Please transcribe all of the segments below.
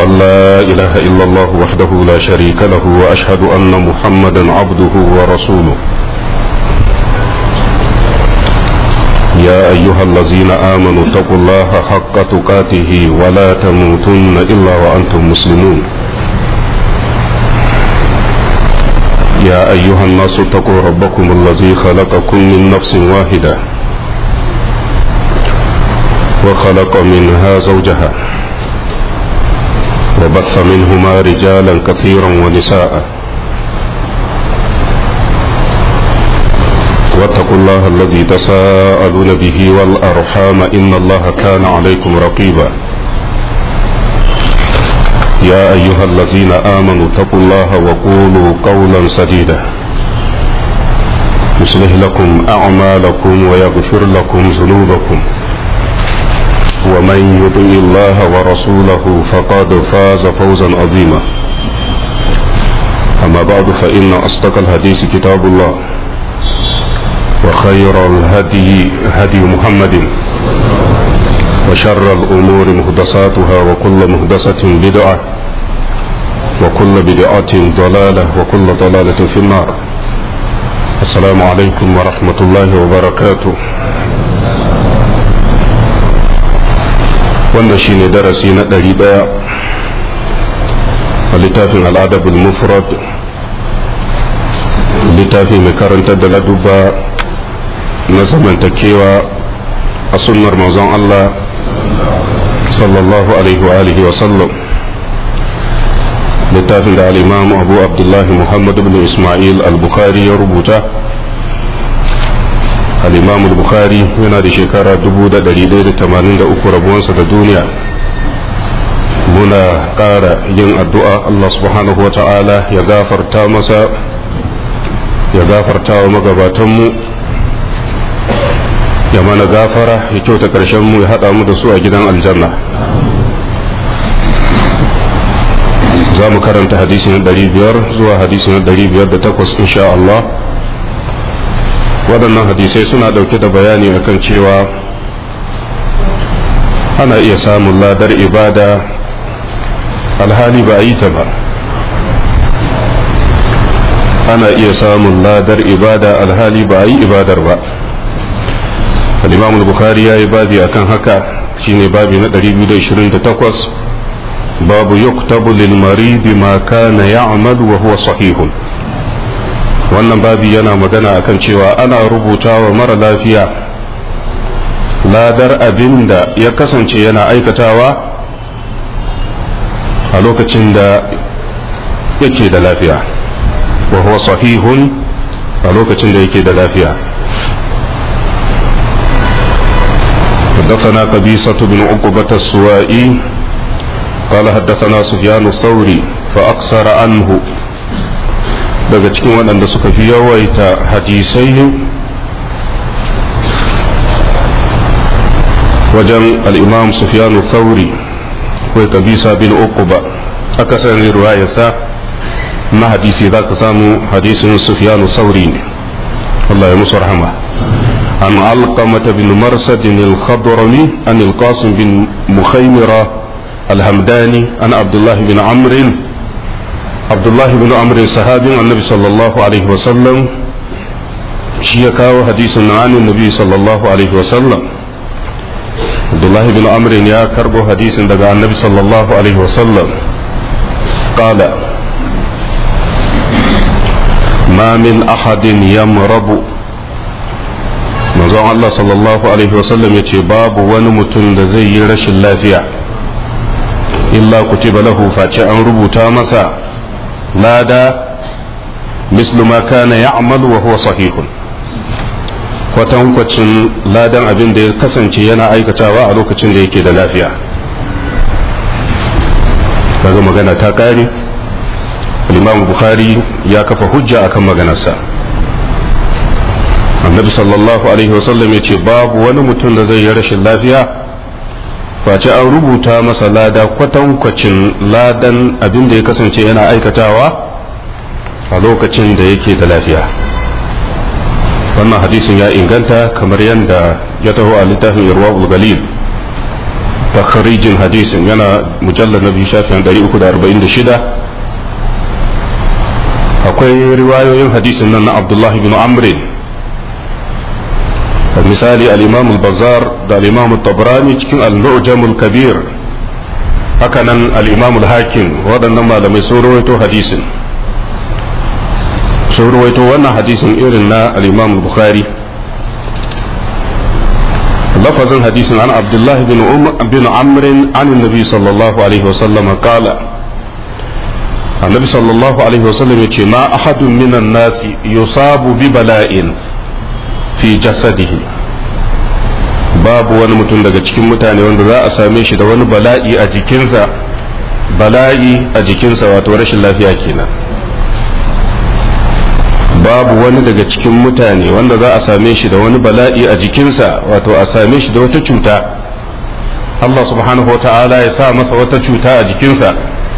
أن لا إله إلا الله وحده لا شريك له وأشهد أن محمدا عبده ورسوله يا أيها الذين آمنوا اتقوا الله حق تقاته ولا تموتن إلا وأنتم مسلمون يا أيها الناس اتقوا ربكم الذي خلقكم من نفس واحدة وخلق منها زوجها وبث منهما رجالا كثيرا ونساء واتقوا الله الذي تساءلون به والأرحام إن الله كان عليكم رقيبا يا أيها الذين آمنوا اتقوا الله وقولوا قولا سديدا يصلح لكم أعمالكم ويغفر لكم ذنوبكم ومن يطع الله ورسوله فقد فاز فوزا عظيما أما بعد فإن أصدق الحديث كتاب الله وخير الهدي هدي محمد وشر الأمور مهدساتها وكل مهدسة بدعة وكل بدعة ضلالة وكل ضلالة في النار السلام عليكم ورحمة الله وبركاته wannan shine darasi na ɗari ɗaya a littafin al'adabul mufrad littafi mai karantar da laduba na zamantakewa a sunnar manzon Allah sallallahu alaihi wa alihi wa sallam littafin da al'imam abu abdullahi muhammad ibn ismail al-bukhari ya rubuta al'imam al-bukhari yana da shekara 1183 rabuwansa da duniya muna ƙara yin addu'a Allah subhanahu wa ta'ala ya gafarta masa ya gafarta wa magabatanmu ya mana gafara ya kyauta ƙarshen mu ya haɗa mu da su a gidan aljanna za mu karanta hadisi na ɗari biyar zuwa hadisi na ɗari biyar da takwas insha Allah waɗannan hadisai suna ɗauke da bayani akan cewa ana iya samun ladar ibada alhali ba a yi ta ba ana iya samun ladar ibada alhali ba a yi ibadar ba al-imam al-bukhari ya yi babi akan haka shine babi na 228 babu yuktabu lil marid ma kana ya'mal wa huwa sahihun wannan babi yana magana akan cewa ana rubuta wa mara lafiya ladar abin da ya kasance yana aikatawa a lokacin da yake da lafiya wa huwa sahihun a lokacin da yake da lafiya حدثنا قبيصة بن عقبة السوائي قال حدثنا سفيان الثوري فأقصر عنه daga cikin waɗanda suka fi yawaita hadisai wajen al'imam sufyanu thauri akwai kabisa bin uquba akasarin ruwayarsa na hadisi za ka samu hadisin sufyanu thauri ne Allah ya musu rahama عن علقمة بن مرسد الخضرمي عن القاسم بن مخيمرة الهمداني عن عبد الله بن عمرو عبد الله بن عمرو صحابي النبي صلى الله عليه وسلم شيكاو حديث عن النبي صلى الله عليه وسلم عبد الله بن عمرو يا كربو حديث دغا النبي صلى الله عليه وسلم قال ما من أحد يمرض manzon Allah sallallahu Alaihi wasallam ya ce babu wani mutum da zai yi rashin lafiya illa kutiba lahu face an rubuta masa lada mislu ma kana ya'malu wa huwa sahihun kwatankwacin ladan abin da ya kasance yana aikatawa a lokacin da yake da lafiya kaga magana ta kare imam bukhari ya kafa hujja akan maganarsa annabi sallallahu alaihi wasallam ya ce babu wani mutum da zai yi rashin lafiya face an rubuta masa lada kwatankwacin ladan abin da ya kasance yana aikatawa a lokacin da yake da lafiya wannan hadisin ya inganta kamar yadda ya taho a littafin irwa galil takharijin hadisin yana mujallar na biyu shafin 346 akwai riwayoyin hadisin nan na abdullahi bin amrin misali al-imam al-bazar da al-imam tabrani cikin al-mu'jam al-kabir hakanan al-imam al-hakim waɗannan malamai sun rawaito hadisin sun rawaito wannan hadisin irin na al-imam al-bukhari lafazin hadisin an abdullah bin bin amr an annabi sallallahu alaihi wasallam qala annabi sallallahu alaihi wasallam yace ma ahadun minan nasi yusabu bi bala'in fi jasadihi babu wani mutum daga cikin mutane wanda za a same shi da wani bala'i a jikinsa bala'i a jikinsa wato rashin lafiya kenan babu wani daga cikin mutane wanda za a same shi da wani bala'i a jikinsa wato a same shi da wata cuta Allah subhanahu wa ta'ala ya sa masa wata cuta a jikinsa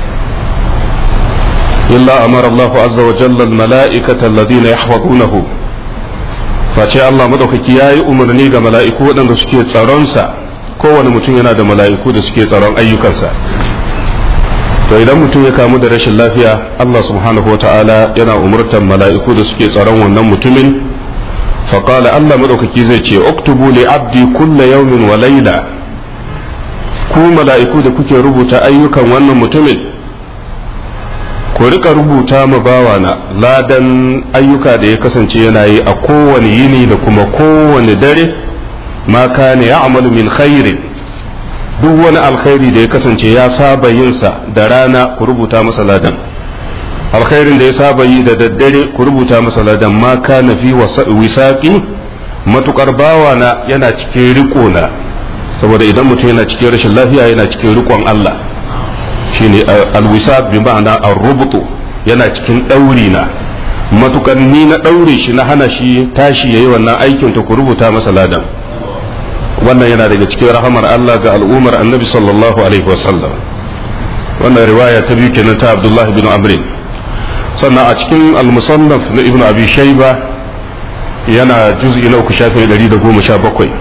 illa amara Allah azza wa jalla al-mala'ikata alladhina yahfazunahu face Allah madaukaki ya yi umarni ga mala'iku waɗanda suke tsaronsa kowane mutum yana da mala'iku da suke tsaron ayyukansa to idan mutum ya kamu da rashin lafiya Allah subhanahu wa ta'ala yana umurtar mala'iku da suke tsaron wannan mutumin faƙala Allah madaukaki zai ce uktubu li abdi kulla yawmin wa laila ku mala'iku da kuke rubuta ayyukan wannan mutumin ku rika rubuta ma bawana ladan ayyuka da ya kasance yana yi a kowane yini da kuma kowane dare ma kana ya'malu min khairin duk wani alkhairi da ya kasance ya saba yinsa da rana ku rubuta masa ladan alkhairin da ya saba yi da daddare ku rubuta masa ladan ma kana fi wisaqi matukar bawana yana cikin riko na saboda idan mutum yana cikin rashin lafiya yana cikin rikon Allah shine alwisaq bi ma'ana ar-rubtu yana cikin dauri na matukan ni na daure shi na hana shi tashi yayi wannan aikin to ku rubuta masa ladan wannan yana daga cikin rahamar Allah ga al'ummar annabi sallallahu alaihi wasallam wannan riwaya ta biyu kenan ta Abdullah bin Amr sannan a cikin al-musannaf na Ibn Abi Shayba yana juz'i na uku shafi 117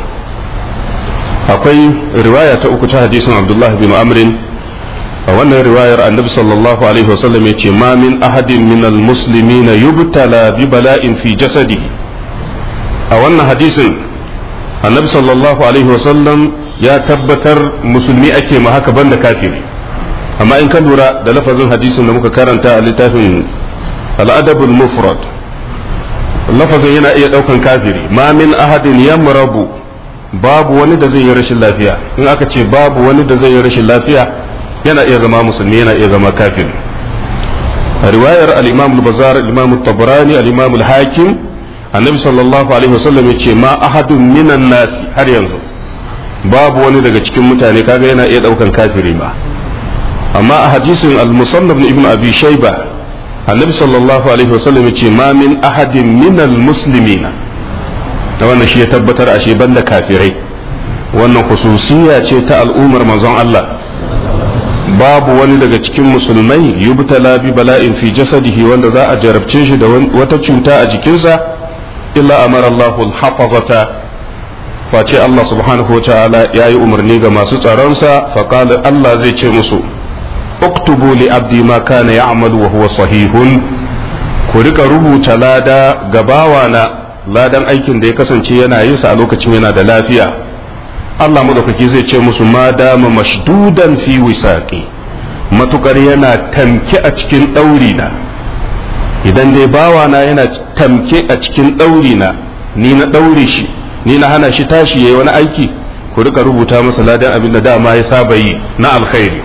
akwai riwaya ta uku ta hadisin Abdullah bin Amr a wannan riwayar annabi sallallahu alaihi wasallam yace ma min ahadin min almuslimin yubtala bi bala'in fi jasadihi a wannan hadisin annabi sallallahu alaihi wasallam ya tabbatar musulmi ake ma haka banda kafiri amma in ka lura da lafazin hadisin da muka karanta a littafin al'adabul mufrad lafazin yana iya daukan kafiri ma min ahadin yamrabu babu wani da zai yi rashin lafiya in aka ce babu wani da zai yi rashin lafiya yana iya zama musulmi yana iya zama kafir a riwayar al-imam al-bazar al-imam al-tabrani al-imam al-hakim annabi sallallahu alaihi wasallam yace ma ahadun minan nasi har yanzu babu wani daga cikin mutane kaga yana iya daukan kafiri ma amma a hadisin al-musannaf ibn abi shayba annabi sallallahu alaihi wasallam yace ma min ahadin minal muslimina da wannan shi ya tabbatar ashe banda kafirai wannan khususiyya ce ta al'ummar manzon Allah babu wani daga cikin musulmai yubtala bi bala'in fi jasadihi wanda za a jarabce shi da wata cuta a jikinsa illa amara Allahu al-hafazata face Allah subhanahu wataala yayi umarni ga masu tsaronsa fa qala Allah zai ce musu uktubu li abdi ma kana ya'malu wa huwa sahihun ku rika rubuta lada ga bawana ladan aikin da ya kasance yana yin sa a lokacin yana da lafiya Allah madaukaki zai ce musu ma dama mashdudan fi wisaqi matukar yana tamke a cikin ɗauri na idan dai bawana yana tamke a cikin ɗauri na ni na ɗaure shi ni na hana shi tashi yayi wani aiki ku rika rubuta masa ladan abin da dama ya saba yi na alkhairi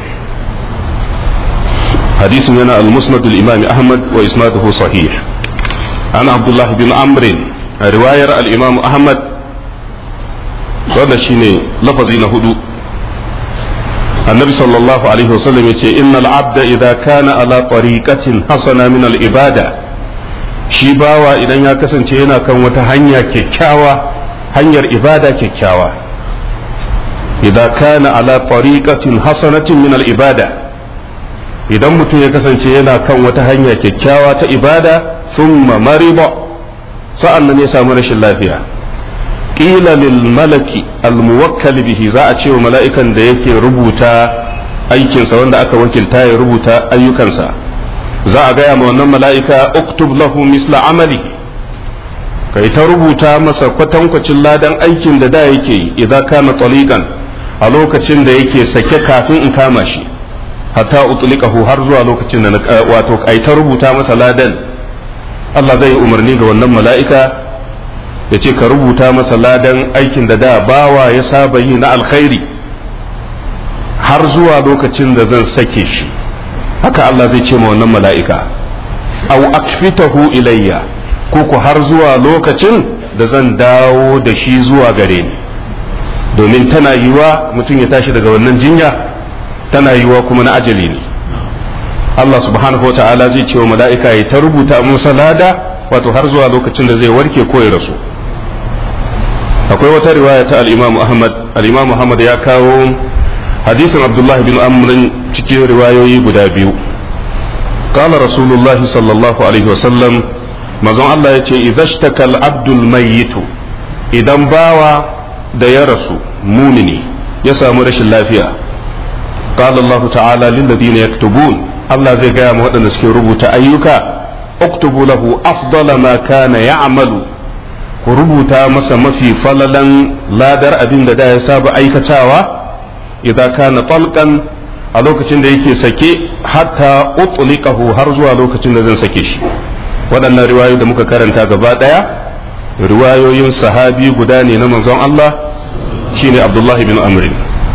hadisin yana al-musnad al-imam ahmad wa isnaduhu sahih an abdullah bin amr riwayar al-imam ahmad wanda shine lafazi na hudu annabi sallallahu alaihi wasallam ya ce innal abda idza kana ala tariqatin hasana min al ibada shi bawa idan ya kasance yana kan wata hanya kyakkyawa hanyar ibada kyakkyawa idza kana ala tariqatin hasanatin min al ibada idan mutum ya kasance yana kan wata hanya kyakkyawa ta ibada thumma mariba sa'an nan ya samu rashin lafiya qila lil malaki al muwakkal bihi za a ce wa mala'ikan da yake rubuta aikinsa wanda aka wakilta ya rubuta ayyukansa za a gaya ma wannan mala'ika uktub lahu misla amalihi kai ta rubuta masa kwatankwacin ladan aikin da da yake yi idan kana taliqan a lokacin da yake sake kafin in kama shi hatta utlikahu har zuwa lokacin da wato ai ta rubuta masa ladan Allah zai umarni ga wannan mala'ika ya ce ka rubuta masa ladan aikin da da bawa ya saba yi na alkhairi har zuwa lokacin da zan sake shi haka Allah zai ce ma wannan mala'ika au akfitahu ilayya ko ku har zuwa lokacin da zan dawo da shi zuwa gare ni domin tana yiwa mutum ya tashi daga wannan jinya tana yiwa kuma na ajali ne Allah subhanahu wa ta'ala zai ce wa mala'ika ya ta rubuta musa lada wato har zuwa lokacin da zai warke ko ya rasu akwai wata riwaya ta al-Imam Ahmad al-Imam Ahmad ya kawo hadisin Abdullah bin Amr cikin riwayoyi guda biyu قال رسول الله صلى الله عليه وسلم mazan Allah ya ce idhashtakal abdul mayyitu idan bawa da ya rasu mumini ya samu rashin lafiya qala Allah ta'ala lil ladina yaktubun Allah zai gaya ma waɗanda suke rubuta ayyuka uktubu lahu afdala ma kana ya'malu ku rubuta masa mafi falalan ladar abin da da ya saba aikatawa idan kana talqan a lokacin da yake sake hatta utliqahu har zuwa lokacin da zan sake shi waɗannan riwayoyi da muka karanta gaba ɗaya riwayoyin sahabi guda ne na manzon Allah shine Abdullahi bin Amr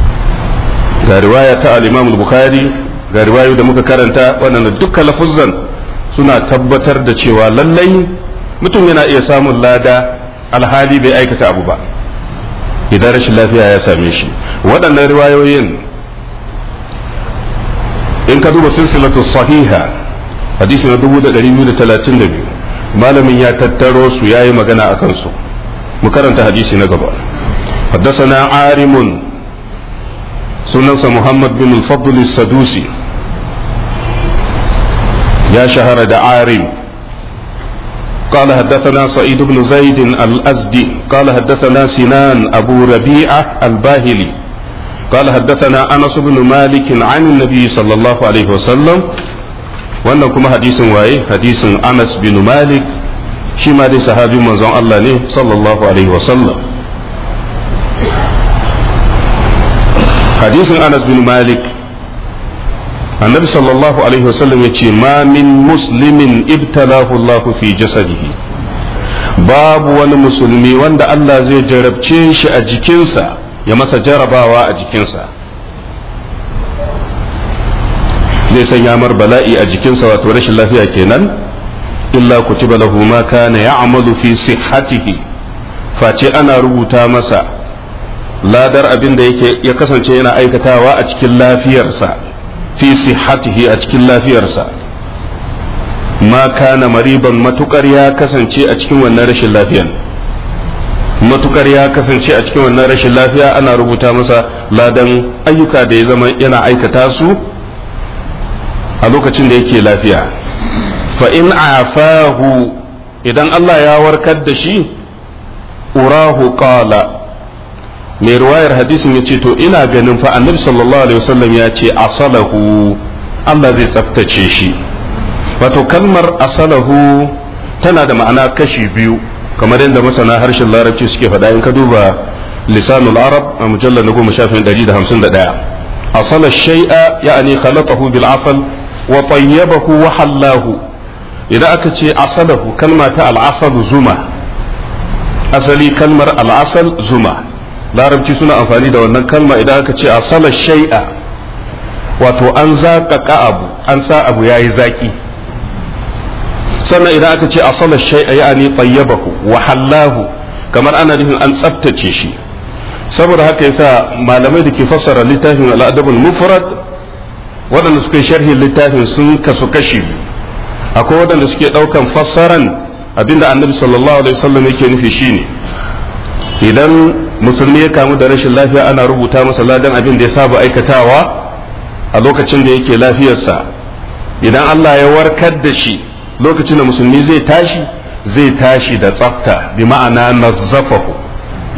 ga riwaya ta al-Imam al-Bukhari ga riwayoyi da muka karanta waɗanda duka lafuzzan suna tabbatar da cewa lallai mutum yana iya samun lada alhali bai aikata abu ba idan rashin lafiya ya same shi waɗannan riwayoyin in ka duba silsilatu sahiha hadisi na 2232 malamin ya tattaro su yayi magana a kansu mu karanta hadisi na gaba حدثنا عارم سننس محمد بن الفضل السدوسي يا شهر عارم قال حدثنا سعيد بن زيد الأزدي قال حدثنا سنان أبو ربيعة الباهلي قال حدثنا أنس بن مالك عن النبي صلى الله عليه وسلم wannan kuma hadisin waye hadisin Anas bin Malik shi ma dai sahabi manzon Allah ne sallallahu alaihi wasallam hadisin Anas bin Malik annabi sallallahu alaihi wasallam ya ce ma min muslimin ibtalahu Allah fi jasadihi babu wani musulmi wanda Allah zai jarabce shi a jikinsa ya masa jarabawa a jikinsa zai sanya mar bala'i a jikinsa wato rashin lafiya kenan illa kutiba lahu ma kana ya'malu fi sihhatihi face ana rubuta masa ladar abin da yake ya kasance yana aikatawa a cikin lafiyarsa fi sihhatihi a cikin lafiyarsa ma kana mariban matukar ya kasance a cikin wannan rashin lafiyan matukar ya kasance a cikin wannan rashin lafiya ana rubuta masa ladan ayyuka da ya zama yana aikata su a lokacin da yake lafiya fa in afahu idan Allah ya warkar da shi urahu qala mai ruwayar hadisin ya ce to ina ganin fa annabi sallallahu alaihi wasallam ya ce asalahu Allah zai tsaftace shi wato kalmar asalahu tana da ma'ana kashi biyu kamar yadda masana harshen larabci suke faɗa in ka duba lisanul arab a mujallar na goma shafin ɗari da hamsin da ɗaya asala shay'a ya'ani khalatahu bil asal wa tayyabahu wa hallahu idan aka ce asalahu kalma ta al'asal zuma asali kalmar al'asal zuma larabci suna amfani da wannan kalma idan aka ce asala shay'a wato an zaƙaƙa abu an sa abu yayi zaki sannan idan aka ce asala shay'a ya'ani tayyabahu wa hallahu kamar ana nufin an tsaftace shi saboda haka yasa malamai da ke fassara littafin al'adabul mufrad waɗanda suka yi sharhin littafin sun kasu kashi biyu akwai waɗanda suke ɗaukan fassaran abinda annabi sallallahu alaihi wasallam yake nufi shine idan musulmi ya kamu da rashin lafiya ana rubuta masa ladan abin da ya saba aikatawa a lokacin da yake lafiyarsa idan Allah ya warkar da shi lokacin da musulmi zai tashi zai tashi da tsafta bi ma'ana nazzafahu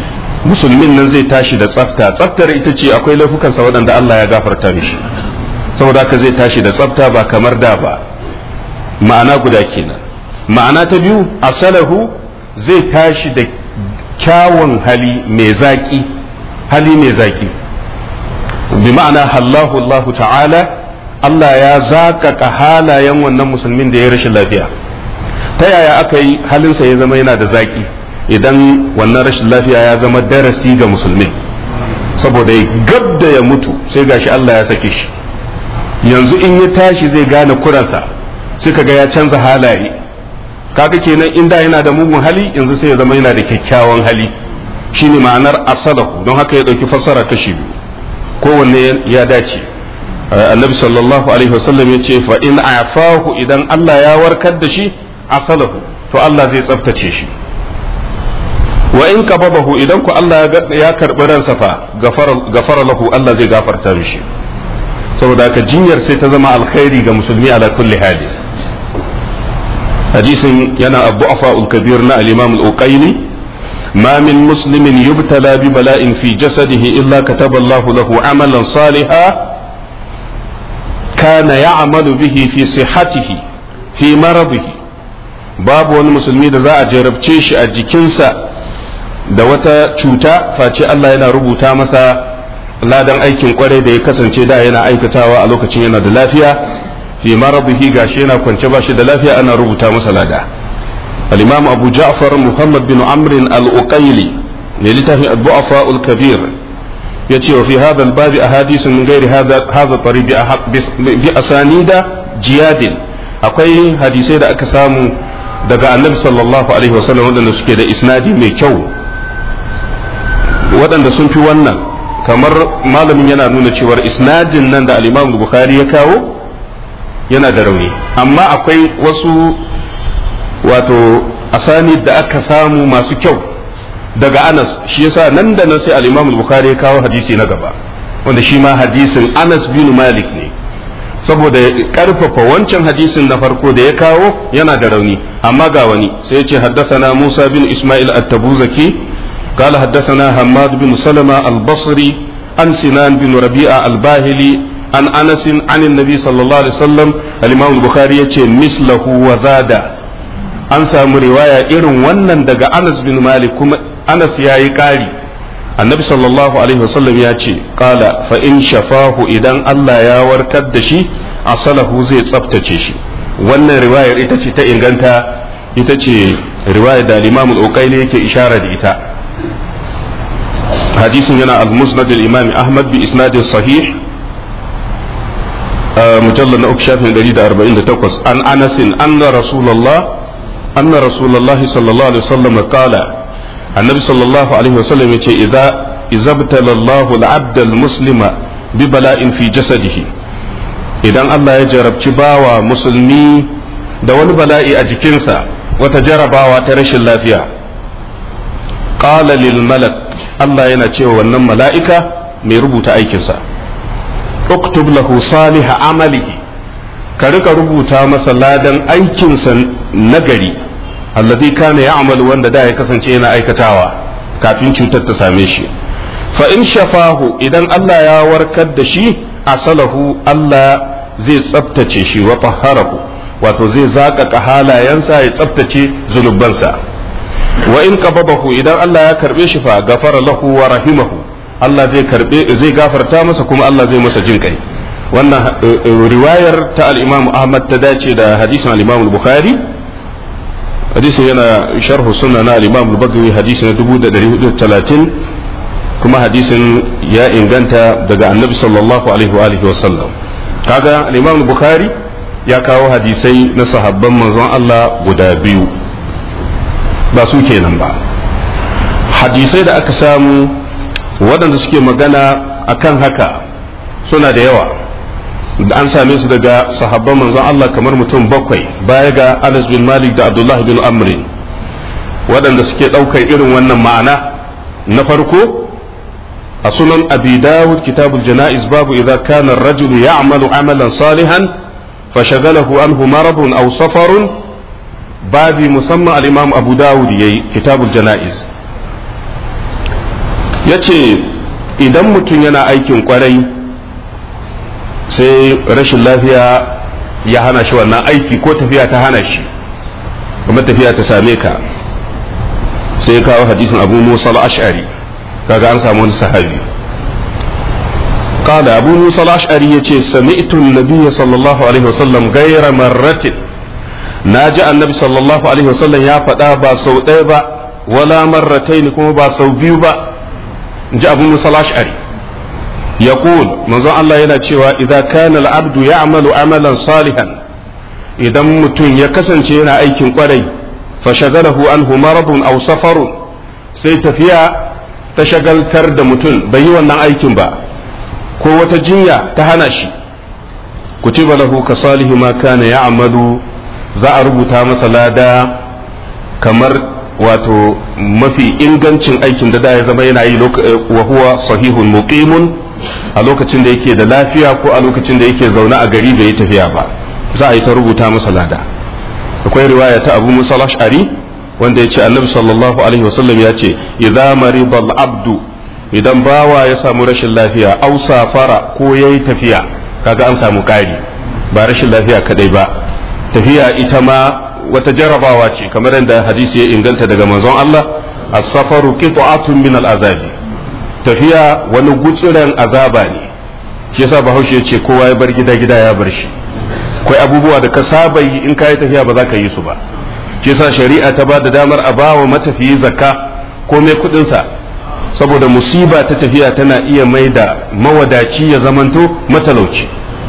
musulmin nan zai tashi da tsafta tsaftar ita ce akwai laifukansa waɗanda Allah ya gafarta mishi saboda haka zai tashi da tsafta ba kamar da ba ma'ana guda kenan ma'ana ta biyu asalahu zai tashi da kyawun hali mai zaki hali mai zaki bi ma'ana hallahu Allah ta'ala Allah ya zakaka halayen wannan musulmin da ya rashin lafiya ta yaya aka yi halinsa ya zama yana da zaki idan wannan rashin lafiya ya zama darasi ga musulmi saboda ya gab da ya mutu sai gashi Allah ya sake shi yanzu in ya tashi zai gane kuransa sai kaga ya canza halaye kaga kenan inda yana da mugun hali yanzu sai ya zama yana da kyakkyawan hali shine ma'anar asalahu don haka ya dauki fassara kashi biyu kowanne ya dace annabi sallallahu alaihi wasallam ya ce fa in afahu idan Allah ya warkar da shi asalahu to Allah zai tsaftace shi wa in qababahu idan ku Allah ya karbi ransa fa gafara lahu Allah zai gafarta mishi saboda haka jinyar sai ta zama alkhairi ga musulmi ala kulli hali hadisin yana abu afa'ul kabir na al-imam al-uqayli ما من مسلم يبتلى ببلاء في جسده إلا كتب الله له عملا صالحا كان يعمل به في صحته في مرضه باب wani musulmi da za a jarabce shi a jikinsa da wata cuta face Allah yana rubuta masa ladan aikin kwarai da ya kasance da yana aikatawa a lokacin yana da lafiya fi maradihi gashi yana kwance ba shi da lafiya ana rubuta masa lada al-imam abu ja'far muhammad bin amr al-uqayli ne littafin al-du'afa al-kabir yace wa fi hadha al-bab ahadith min ghairi hadha hadha tariq bi asanida jiyadin akwai hadisai da aka samu daga annabi sallallahu alaihi wasallam wadanda suke da isnadi mai kyau waɗanda sun fi wannan kamar malamin yana nuna cewar isnadin nan da al-imam bukhari ya kawo yana da rauni amma akwai wasu wato asani da aka samu masu kyau daga anas shi yasa nan da nan sai al-imam bukhari ya kawo hadisi na gaba wanda shi ma hadisin anas bin malik ne saboda karfafa wancan hadisin na farko da ya kawo yana da rauni amma ga wani sai ya ce haddathana musa bin isma'il at-tabuzaki قال حدثنا حماد بن سلمة البصري عن سنان بن ربيعة الباهلي عن أنس عن النبي صلى الله عليه وسلم الإمام البخاري يقول مثله وزاد an samu riwaya irin wannan daga Anas bin Malik kuma Anas ya yi ƙari annabi sallallahu alaihi wasallam ya ce qala fa in shafahu idan Allah ya warkar da shi asalahu zai tsaftace shi wannan riwayar ita ce ta inganta ita ce riwayar da Imam al-Uqayli yake ishara da ita hadisin yana al-musnad al-imam ahmad bi isnadin sahih mujallal na uku shafin 148 an anasin anna rasulullah anna rasulullah sallallahu alaihi wasallam qala annabi sallallahu alaihi wasallam yace idza idza btala Allah al-abd al-muslima bi bala'in fi jasadihi idan Allah ya jarabci bawa musulmi da wani bala'i a jikinsa wata jarabawa ta rashin lafiya qala lil malak Allah yana cewa wannan mala'ika mai rubuta aikinsa uktub lahu salih amalihi ka rika rubuta masa ladan aikinsa nagari alladhi kana ya'mal wanda da ya kasance yana aikatawa kafin cutar ta same shi fa in shafahu idan Allah ya warkar da shi asalahu Allah zai tsaftace shi wa tahharahu wato zai zaƙaƙa halayensa ya tsaftace zunubansa wa in qababahu idan Allah ya karbe shi fa gafara lahu wa rahimahu Allah zai karbe zai gafarta masa kuma Allah zai masa jin kai wannan riwayar ta al-Imam Ahmad ta dace da hadisin al-Imam Bukhari hadisin yana sharhu sunna na al-Imam al-Bagawi hadisin 1430 kuma hadisin ya inganta daga Annabi sallallahu alaihi wa alihi wa sallam kaga al-Imam Bukhari ya kawo hadisai na sahabban manzon Allah guda biyu ba su kenan ba hadisai da aka samu waɗanda suke magana akan haka suna da yawa da an same su daga sahabban manzon Allah kamar mutum bakwai baya ga Anas bin Malik da Abdullah bin Amr waɗanda suke ɗaukar irin wannan ma'ana na farko a sunan abi dawud kitabul jana'iz babu idza kana ar-rajulu ya'malu amalan salihan fashagalahu anhu maradun aw safarun babi musamman al-imam abu dawud yayi kitabul jana'iz ya ce idan mutum yana aikin kwarai sai rashin lafiya ya hana shi wannan aiki ko tafiya ta hana shi kuma tafiya ta same ka sai kawo hadisin abu musa al-ash'ari kaga an samu wani sahabi قال أبو موسى الأشعري يتي سمعت النبي صلى الله عليه وسلم غير مرة ناجى النبي صلى الله عليه وسلم يا فدا با سو با ولا مرتين كما با سو بيو با جاء أبو موسى الأشعري يقول منذ الله يلا cewa إذا كان العبد يعمل عملا صالحا idan mutum ya kasance yana aikin kwarai fashagalahu anhu maradun aw safarun sai tafiya ta shagaltar da mutum bai yi wannan aikin ba ko wata jinya ta hana shi kutiba lahu ka salihi ma kana ya'malu za a rubuta masa lada kamar wato mafi ingancin aikin da da ya zama yana yi wa huwa sahihun muqimun a lokacin da yake da lafiya ko a lokacin da yake zaune a gari bai yi tafiya ba za a yi ta rubuta masa lada akwai riwaya ta abu musa ash'ari wanda ya ce annabi sallallahu alaihi wasallam ya ce idza marida abdu idan bawa ya samu rashin lafiya au safara ko yayi tafiya kaga an samu kari ba rashin lafiya kadai ba tafiya ita ma wata jarabawa ce kamar yadda hadisi ya inganta daga manzon Allah as-safaru qit'atun min al-azabi tafiya wani gutsuren azaba ne shi yasa bahaushe ya ce kowa ya bar gida gida ya bar shi akwai abubuwa da ka saba yi in ka yi tafiya ba za ka yi su ba shi yasa shari'a ta ba da damar a bawa matafiyi zakka ko mai kudinsa saboda musiba ta tafiya tana iya mai da mawadaci ya zamanto matalauci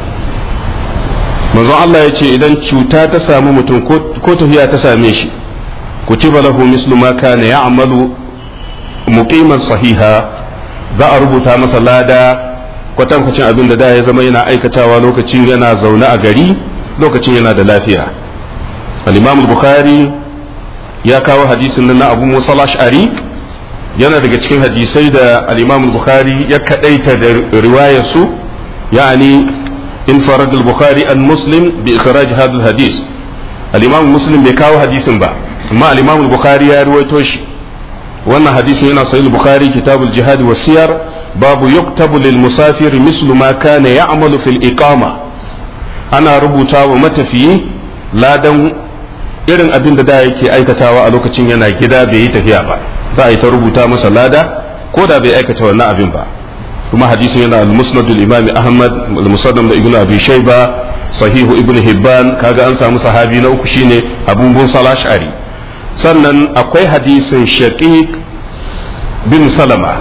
manzon Allah ya ce idan cuta ta samu mutum ko tafiya ta same shi kutiba lahu mislu ma kana ya'malu muqiman sahiha za a rubuta masa lada kwatankwacin abin da da ya zama yana aikatawa lokacin yana zaune a gari lokacin yana da lafiya al-imam bukhari ya kawo hadisin nan na abu musa ash'ari yana daga cikin hadisai da al-imam bukhari ya kadaita da riwayar su yani انفرد البخاري عن مسلم بإخراج هذا الحديث الإمام مسلم بيكاو حديث با أما الإمام البخاري يا رويتوش wannan hadisin yana sahih bukhari kitabul jihad wa siyar babu yuktabu lil musafir mislu ma kana ya'malu fil iqama ana rubuta wa matafiyi ladan irin abin da da yake aikatawa a lokacin yana gida bai yi tafiya ba za a yi ta rubuta masa lada ko da bai aikata wannan abin ba kuma hadisin yana al-musnad al-imam ahmad al-musannad da ibnu abi shayba sahihu ibnu hibban kaga an samu sahabi na uku shine abu musa al-ash'ari sannan akwai hadisin shaqiq bin salama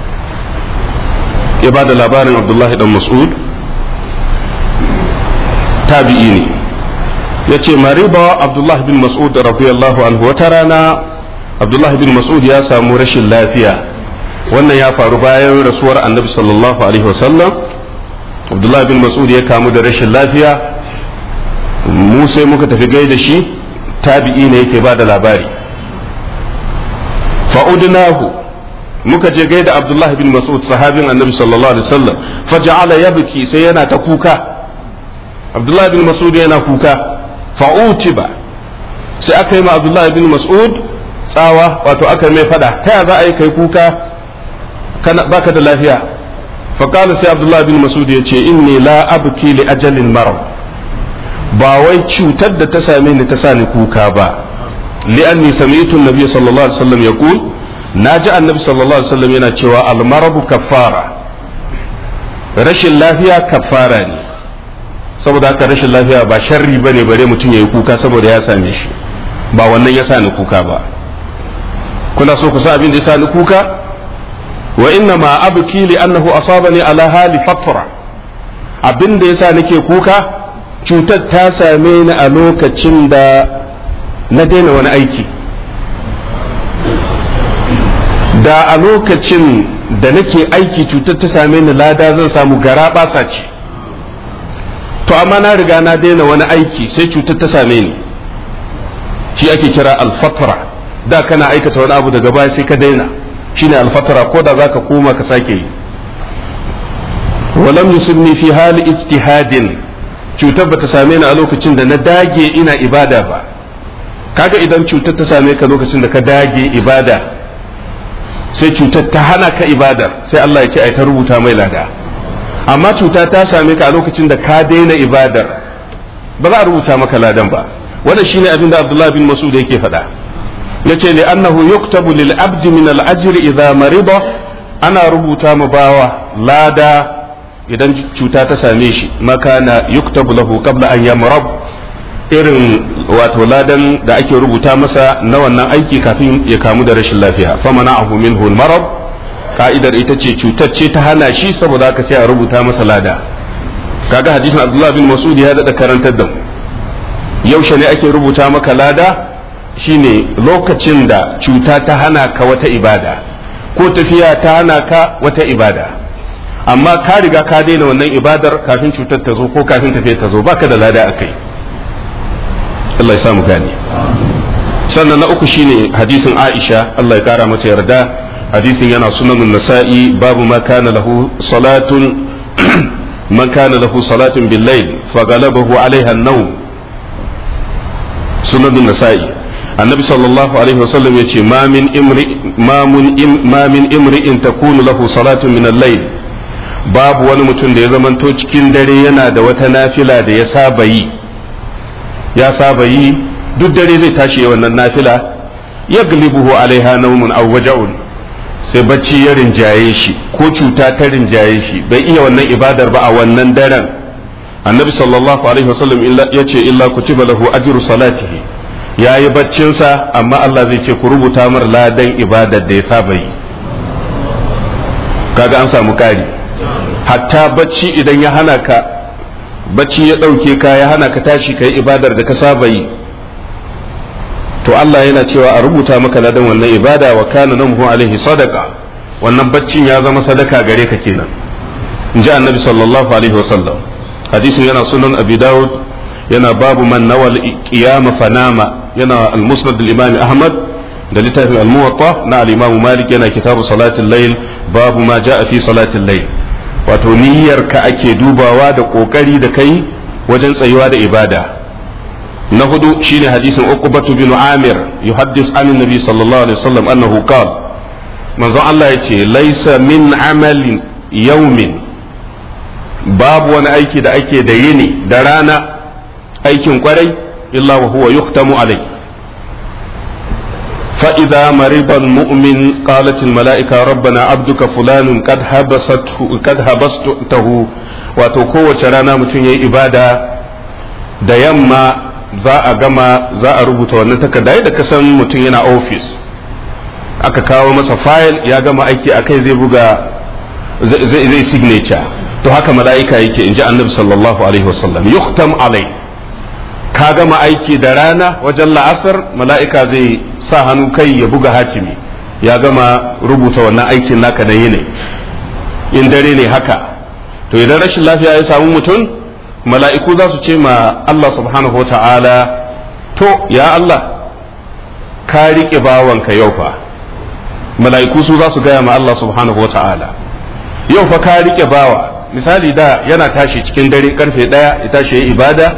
ya ba da labarin abdullahi dan mas'ud tabi'i ne ya ce mariba abdullahi bin mas'ud radiyallahu anhu wata rana abdullahi bin mas'ud ya samu rashin lafiya wannan ya faru bayan rasuwar annabi sallallahu alaihi wasallam abdullahi bin mas'ud ya kamu da rashin lafiya mu sai muka tafi gaida shi tabi'i ne yake ba da labari fa'udnahu muka je gaida abdullahi bin mas'ud sahabin annabi sallallahu alaihi wasallam faja'ala yabki sai yana ta kuka abdullahi bin mas'ud yana kuka fa'utiba sai aka yi ma abdullahi bin mas'ud tsawa wato aka mai fada ta ya za a yi kai kuka kana baka da lafiya faqala sai abdullahi bin mas'ud ya ce inni la abki li ajalin marad ba wai cutar da ta same ni ta sa ni kuka ba li'anni sami'tu an-nabiy sallallahu alaihi wasallam yaqul naji annabi sallallahu alaihi wasallam yana cewa al-marabu kaffara rashin lafiya kaffara ne saboda haka rashin lafiya ba sharri bane bare mutum yayi kuka saboda ya same shi ba wannan ya sa ni kuka ba kuna so ku sa abin da ya sa ni kuka wa inna ma abki li annahu asabani ala hali fatra abin da yasa nake kuka cutar ta same ni a lokacin da na daina wani aiki da a lokacin da nake aiki cutar ta same ni lada zan samu gara basa ce to amma na riga na daina wani aiki sai cutar ta same ni shi ake kira alfatra da kana aikata wani abu daga baya sai ka daina shine alfatra ko da zaka koma ka sake yi walam yusibni fi hali ijtihadin cutar bata same ni a lokacin da na dage ina ibada ba kaga idan cutar ta same ka lokacin da ka dage ibada sai cutar ta hana ka ibadar sai Allah ya ce ai ta rubuta mai lada amma cuta ta same ka a lokacin da ka daina ibadar ba za a rubuta maka ladan ba wannan shine abin da Abdullah bin Mas'ud yake faɗa yace li annahu yuktabu lil abdi min al ajri idha marida ana rubuta ma bawa lada idan cuta ta same shi makana yuktabu lahu qabla an yamrab irin wato ladan da ake rubuta masa na wannan aiki kafin ya kamu da rashin lafiya famana'ahu minhu al marad ka'idar ita ce cutar ce ta hana shi saboda haka sai a rubuta masa lada kaga hadisin Abdullah bin Mas'ud ya dada karantar da mu yaushe ne ake rubuta maka lada shine lokacin da cuta ta hana ka wata ibada ko tafiya ta hana ka wata ibada amma ka riga ka daina wannan ibadar kafin cutar ta zo ko kafin tafiya ta zo baka da lada akai Allah ya samu gane sannan na uku shine hadisin Aisha Allah ya kara mata yarda hadisin yana sunanun nasa'i babu ma kana lahu salatun man kana lahu salatun bil layl faghalabahu alaiha an-nawm sunanun nasa'i annabi sallallahu alaihi wasallam yace ma min imri ma mun ma min imri'in takunu lahu salatun min al-layl babu wani mutum da ya zamanto cikin dare yana da wata nafila da ya saba yi ya saba yi duk dare zai tashi wannan nafila yaglibuhu alaiha nawmun aw waja'un sai bacci ya rinjaye shi ko cuta ta rinjaye shi bai iya wannan ibadar ba a wannan daren annabi sallallahu alaihi wasallam ya ce illa kutiba lahu ajru salatihi ya yi baccinsa amma Allah zai ce ku rubuta mar ladan ibadar da ya saba yi kaga an samu kari hatta bacci idan ya hana ka bacci ya ɗauke ka ya hana ka tashi ka yi ibadar da ka saba yi to Allah yana cewa a rubuta maka ladan wannan ibada wa kana namhu alaihi sadaka wannan baccin ya zama sadaka gare ka kenan in ji annabi sallallahu alaihi wasallam hadisin yana sunan abi dawud yana babu man nawal qiyama fanama yana al-musnad al-imam ahmad da littafin al-muwatta na al-imam malik yana kitabu salatul layl babu ma jaa fi salatul layl wato niyyar ka ake dubawa da kokari da kai wajen tsayuwa da ibada na hudu shine hadisin uqbatu bin amir yuhaddis an nabi sallallahu alaihi wasallam annahu qala manzon Allah yace laysa min amalin yawmin babu wani aiki da ake da yini da rana aikin kwarai illa wa huwa yuhtamu alai فإذا مرض المؤمن قالت الملائكة ربنا عبدك فلان قد حبسته قد حبسته wato kowace rana mutum ya yi ibada da yamma za a gama za a rubuta wannan takarda da kasan mutum yana ofis aka kawo masa fayil ya gama aiki a kai zai buga zai signature to haka mala'ika yake in ji annabi sallallahu alaihi wasallam yuhtam alai ka gama aiki da rana wajen la'asar mala'ika zai sa hannu kai ya buga hatimi ya gama rubuta wannan aikin naka na yini in dare ne haka to idan rashin lafiya ya samu mutum mala'iku za su ce ma Allah subhanahu wa ta'ala to ya Allah ka riƙe bawanka yau fa mala'iku su za su gaya ma Allah subhanahu wa ta'ala yau fa ka riƙe bawa misali da yana tashi cikin dare karfe ɗaya ya tashi ya ibada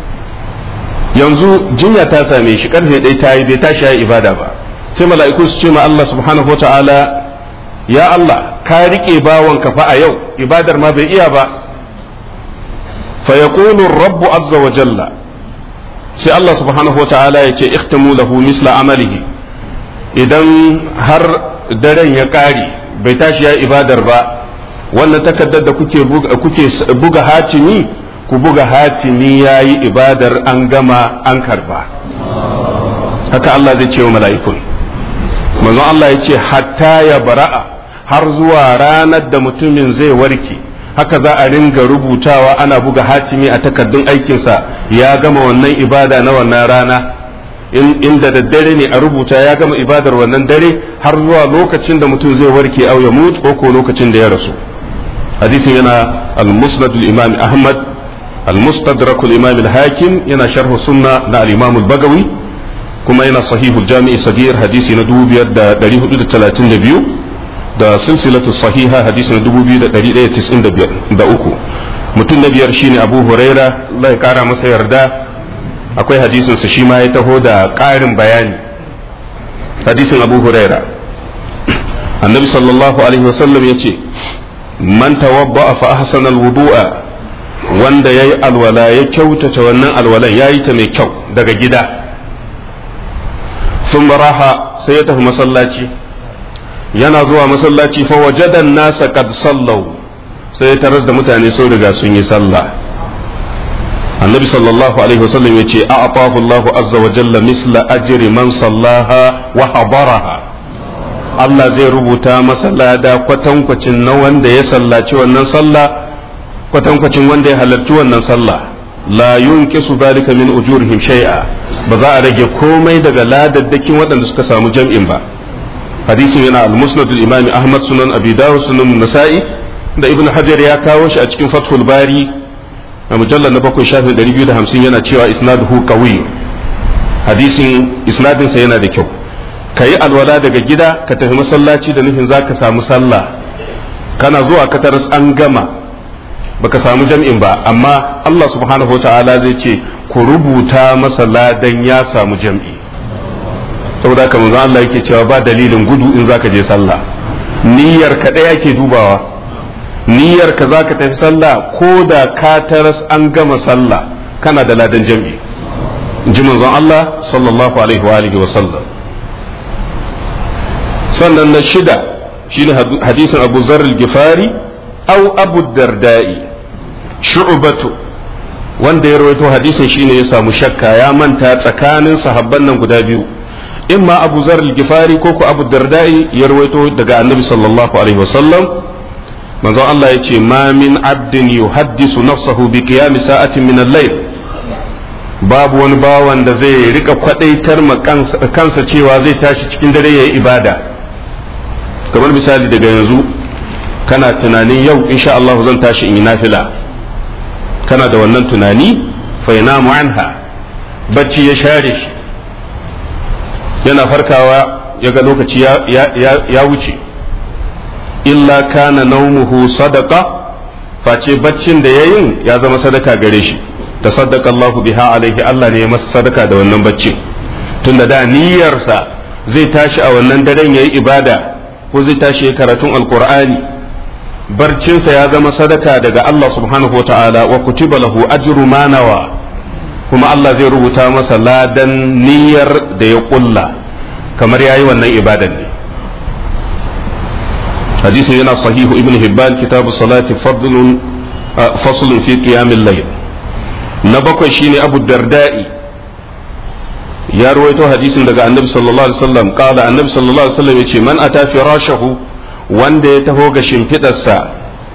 yanzu jinya ta same shi karfe ɗaya ta yi bai tashi ya ibada ba sai mala'iku su ce ma Allah subhanahu wa ta'ala ya Allah ka riƙe bawanka fa a yau ibadar ma bai iya ba fa yaqulu rabbu azza wa jalla sai Allah subhanahu wa ta'ala ya ce ikhtamu lahu misla amalihi idan har daren ya ƙare bai tashi ya ibadar ba wannan takardar da kuke buga hatimi ku buga hatimi ya yi ibadar an gama an karba haka Allah zai ce wa mala'ikun manzon Allah ya ce hatta ya bara'a har zuwa ranar da mutumin zai warke haka za a ringa rubutawa ana buga hatimi a takardun aikinsa ya gama wannan ibada na wannan rana inda daddare ne a rubuta ya gama ibadar wannan dare har zuwa lokacin da mutum zai warke au ya mutu ko ko lokacin da ya rasu hadisin yana al-musnad al-imam ahmad al-mustadrak al-imam al-hakim yana sharh sunna na al-imam al-bagawi kuma yana sahih al-jami' sagir hadisi na 2432 da silsilatu sahiha hadisi na 2195 da uku mutum na biyar shine abu huraira Allah ya kara masa yarda akwai hadisin sa shi ma ya taho da ƙarin bayani hadisin abu huraira annabi sallallahu alaihi wasallam ya ce man tawabba fa ahsana alwudu'a wanda yayi alwala ya kyautata wannan alwalan yayi ta mai kyau daga gida sun raha sai ya tafi masallaci yana zuwa masallaci fa wajadan nasa qad sallau sai ya taras da mutane sun riga sun yi sallah annabi sallallahu alaihi wasallam ya ce a'atahu Allahu azza wa jalla misla ajri man sallaha wa habaraha Allah zai rubuta masa lada kwatankwacin na wanda ya sallaci wannan sallah kwatankwacin wanda ya halarci wannan sallah la yunqisu dhalika min ujurihim shay'a ba za a rage komai daga ladaddakin waɗanda suka samu jam'in ba hadisin yana al-musnad al-imam Ahmad sunan Abi Dawud sunan Nasa'i da Ibn Hajar ya kawo shi a cikin Fathul Bari a mujallar na bakwai shafin 250 yana cewa isnaduhu qawi hadisin isnadinsa yana da kyau ka yi alwala daga gida ka tafi masallaci da nufin za ka samu sallah kana zuwa ka taras an gama baka samu jam'in ba amma Allah subhanahu ta'ala zai ce ku rubuta masa ladan ya samu jam'i saboda haka manzo Allah yake cewa ba dalilin gudu in zaka je sallah niyyar ka ɗaya ke dubawa niyyar ka zaka tafi sallah ko da ka taras an gama sallah kana da ladan jam'i ji manzon Allah sallallahu alaihi wa alihi wa sallam sannan na shida shine hadisin abu zarar gifari au abu dardai shu'batu wanda ya rawaito hadisin shine ya samu shakka ya manta tsakanin sahabban nan guda biyu imma abu zarar gifari ko ku abu dardai ya rawaito daga annabi sallallahu alaihi wasallam manzon Allah ya ce ma min abdin yuhaddisu nafsahu bi qiyam sa'atin min al-layl babu wani bawan da zai rika kwadaitar ma kansa cewa zai tashi cikin dare yayi ibada kamar misali daga yanzu kana tunanin yau insha Allah zan tashi in yi nafila kana da wannan tunani fa yanamu anha bacci ya share shi yana farkawa ya ga lokaci ya wuce illa kana naumuhu sadaka face baccin da yayin ya zama sadaka gare shi tasaddaqa Allahu biha alaihi Allah ne ya masa sadaka da wannan baccin tunda da niyyarsa zai tashi a wannan daren yayi ibada ko zai tashi ya karatun alkur'ani barcinsa ya zama sadaka daga Allah subhanahu wa ta'ala wa kutiba lahu ajru ma nawa kuma Allah zai rubuta masa ladan niyyar da ya kulla kamar yayi wannan ibadan ne hadisin yana sahihu ibn hibban kitabu salati fadlun faslun fi qiyamil layl na bakwai shine abu darda'i ya ruwaito hadisin daga annabi sallallahu alaihi wasallam kala annabi sallallahu alaihi wasallam yace man ata firashahu wanda ya taho ga shimfidarsa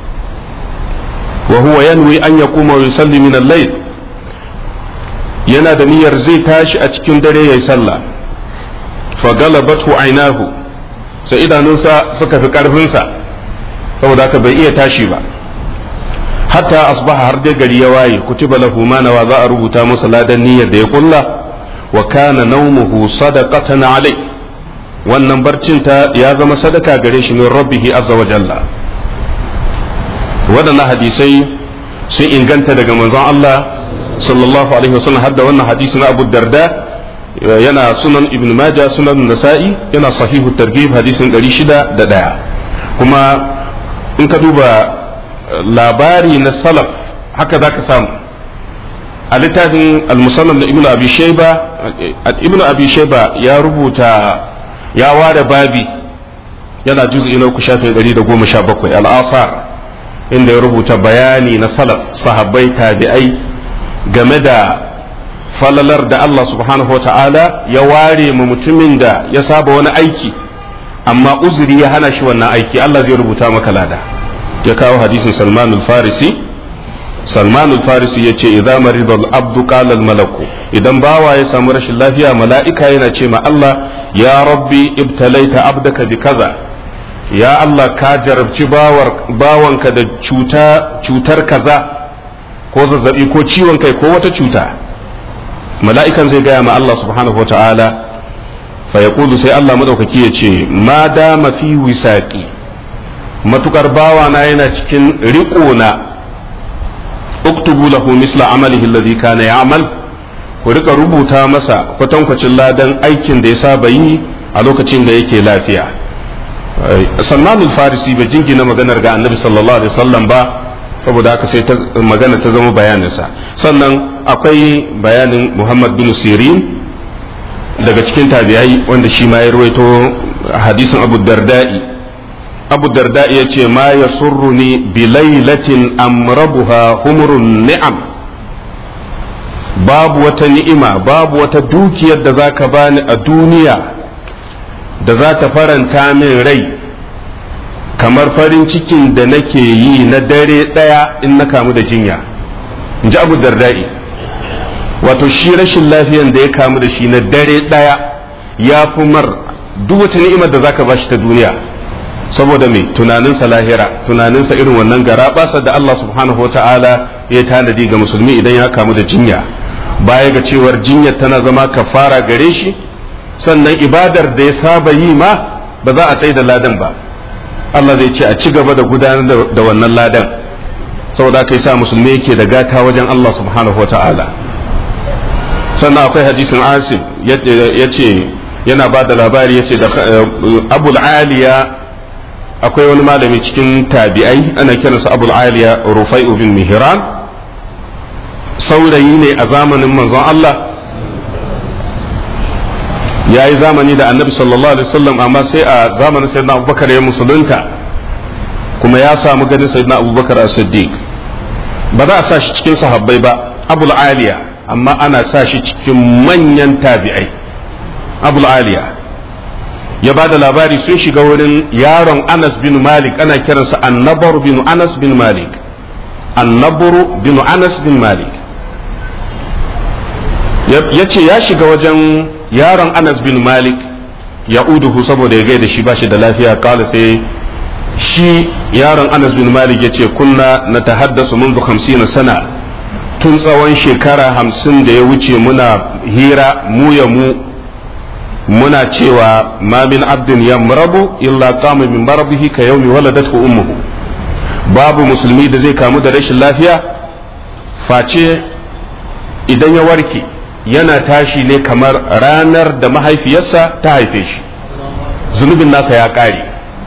wa huwa yanwi an yaquma wa yusalli min al-layl yana da niyyar zai tashi a cikin dare yayi sallah fa galabathu aynahu sai idanunsa suka fi karfinsa saboda haka bai iya tashi ba hatta asbaha har dai gari ya waye kutiba lahu ma nawa za a rubuta masa ladan niyyar da ya kulla wa kana naumuhu sadaqatan alai wannan barcin ta ya zama sadaka gare shi min rabbihi azza wa jalla waɗannan hadisai sun inganta daga manzon Allah sallallahu alaihi wasallam har da wannan hadisi na Abu Darda yana sunan Ibn Majah sunan Nasa'i yana sahihu targhib hadisin 601 kuma in ka duba labari na salaf haka zaka samu a littafin al-musannaf da ibnu abi shayba ibnu abi shayba ya rubuta ya ware babi yana juz'i na uku shafin 117 al-asar inda ya rubuta bayani na salaf sahabbai tabi'ai game da falalar da Allah subhanahu wa ta'ala ya ware mu mutumin da ya saba wani aiki amma uzuri ya hana shi wannan aiki Allah zai rubuta maka lada ya kawo hadisin Salman al-Farisi Salman al-Farisi ya ce idza marida al-abdu qala al-malaku idan bawa ya samu rashin lafiya mala'ika yana ce ma Allah ya rabbi ibtalaita abdaka bi kaza ya Allah ka jarabci bawar bawanka da cuta cutar kaza ko zazzabi ko ciwon kai ko wata cuta mala'ikan zai gaya ma Allah subhanahu wataala fa yaqulu sai Allah madaukaki ya ce ma dama fi wisaqi matukar bawana yana cikin riƙona uktubu lahu misla amalihi alladhi kana ya'mal ku rika rubuta masa kwatankwacin ladan aikin da ya saba yi a lokacin da yake lafiya salman al-farisi bai jingina maganar ga annabi sallallahu alaihi wasallam ba saboda haka sai magana ta zama bayaninsa sannan akwai bayanin muhammad bin sirin daga cikin tabi'ai wanda shi ma ya ruwaito hadisin abu darda'i abu darda'i ya ce ma ya surruni bi lailatin amrabuha humurun ni'am babu wata ni'ima babu wata dukiyar da za ka bani a duniya da za ta faranta min rai kamar farin cikin da nake yi na dare ɗaya in na kamu da jinya in ji abu darda'i wato shi rashin lafiyan da ya kamu da shi na dare ɗaya ya fi mar duk wata ni'imar da zaka bashi ta duniya saboda mai tunaninsa lahira tunaninsa irin wannan gara basa da Allah subhanahu wa ta'ala ya tanadi ga musulmi idan ya kamu da jinya baya ga cewar jinyar tana zama kafara gare shi sannan ibadar da ya saba yi ma ba za a tsaye da ladan ba Allah zai ce a ci gaba da gudanar da wannan ladan saboda kai sa musulmi yake da gata wajen Allah subhanahu wa ta'ala sannan akwai hadisin asim ya ce yana ba da labari ya ce da abul aliya akwai wani malami cikin tabi'ai ana kiransa abul aliya rufai bin mihran saurayi ne a zamanin manzon Allah ya yi zamani da annabi sallallahu alaihi wasallam amma sai a zamanin sayyidina abubakar ya musulunta kuma ya samu ganin sayyidina abubakar as-siddiq ba za a sa shi cikin sahabbai ba abul aliya amma ana sa shi cikin manyan tabi'ai abul aliya ya ba da labari sun shiga wurin yaron anas bin malik ana kiransa annabar bin anas bin malik annabar bin anas bin malik ya ce ya shiga wajen yaron anas bin malik ya uduhu saboda ya gaida shi ba shi da lafiya kala sai shi yaron anas bin malik ya ce kunna na tahaddasu منذ خمسين sana tun tsawon shekara hamsin da ya wuce muna hira mu ya mu muna cewa ma min abdin ya marabu illa kama min marabihi ka yaumi waladathu ummuhu babu musulmi da zai kamu da rashin lafiya face idan ya warke yana tashi ne kamar ranar da mahaifiyarsa ta haife shi zunubin nasa ya ƙare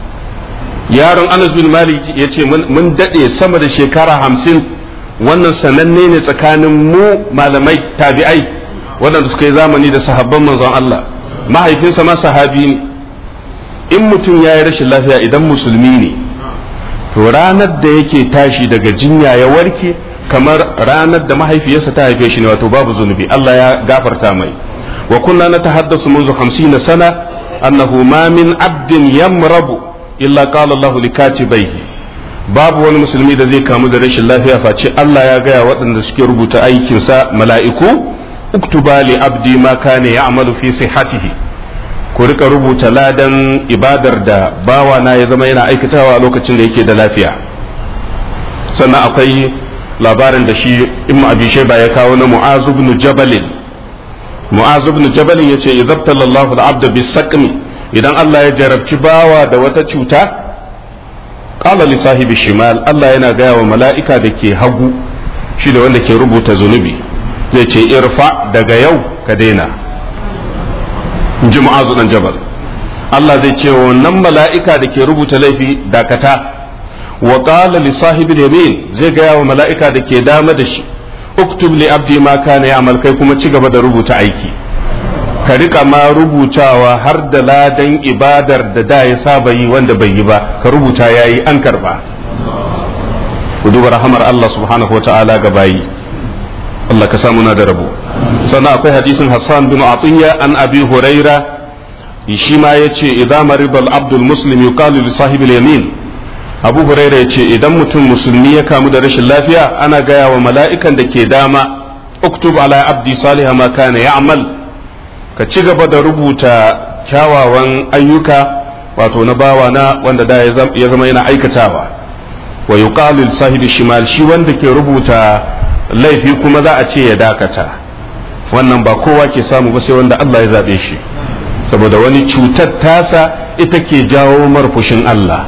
yaron anas bin malik ya ce mun daɗe sama da shekara hamsin wannan sananne ne tsakanin mu malamai tabi'ai waɗanda suka yi zamani da sahabban manzon Allah mahaifinsa ma sahabi ne in mutum ya yi rashin lafiya idan musulmi ne to ranar da yake tashi daga jinya ya warke kamar ranar da mahaifiyarsa ta haife shi ne wato babu zunubi Allah ya gafarta mai wa kunna natahaddasu منذ 50 sana annahu ma min abdin yamrabu illa qala Allah likatibaihi babu wani musulmi da zai kamu da rashin lafiya face Allah ya gaya waɗanda suke rubuta aikinsa mala'iku uktuba li abdi ma kana ya'malu fi sihhatihi ku rika rubuta ladan ibadar da bawa na ya zama yana aikatawa a lokacin da yake da lafiya sannan akwai labarin da shi ibnu abi shayba ya kawo na mu'az ibn jabal mu'az ibn jabal yace idabtala Allahu al-abda bis-saqmi idan Allah ya jarabci bawa da wata cuta qala li sahibi shimal Allah yana gaya wa mala'ika da ke hagu shi da wanda ke rubuta zunubi zai ce irfa daga yau ka daina in ji mu'azu dan jabal Allah zai ce wa wannan mala'ika da ke rubuta laifi dakata wa qala li sahibi yamin zai gaya wa mala'ika da ke dama da shi uktub li abdi ma kana ya'mal kai kuma ci gaba da rubuta aiki ka rika ma rubutawa har da ladan ibadar da da ya saba yi wanda bai yi ba ka rubuta yayi an karba ku duba rahamar Allah subhanahu wata'ala ga bayi Allah ka samu na da rabo sannan akwai hadisin Hassan bin Atiyya an Abi Huraira shi ma yace idza marida al-abdu al-muslim yuqalu li sahibi al-yamin Abu Huraira yace idan mutum musulmi ya kamu da rashin lafiya ana gaya wa mala'ikan da ke dama uktub ala abdi salih ma kana ya'mal ka ci gaba da rubuta kyawawan ayyuka wato na bawa na wanda da ya zama yana aikatawa wa yuqalu sahibi shimal shi wanda ke rubuta laifi kuma za a ce ya dakata wannan ba kowa ke samu ba sai wanda Allah ya zabe shi saboda wani cutar tasa ita ke jawo marfushin Allah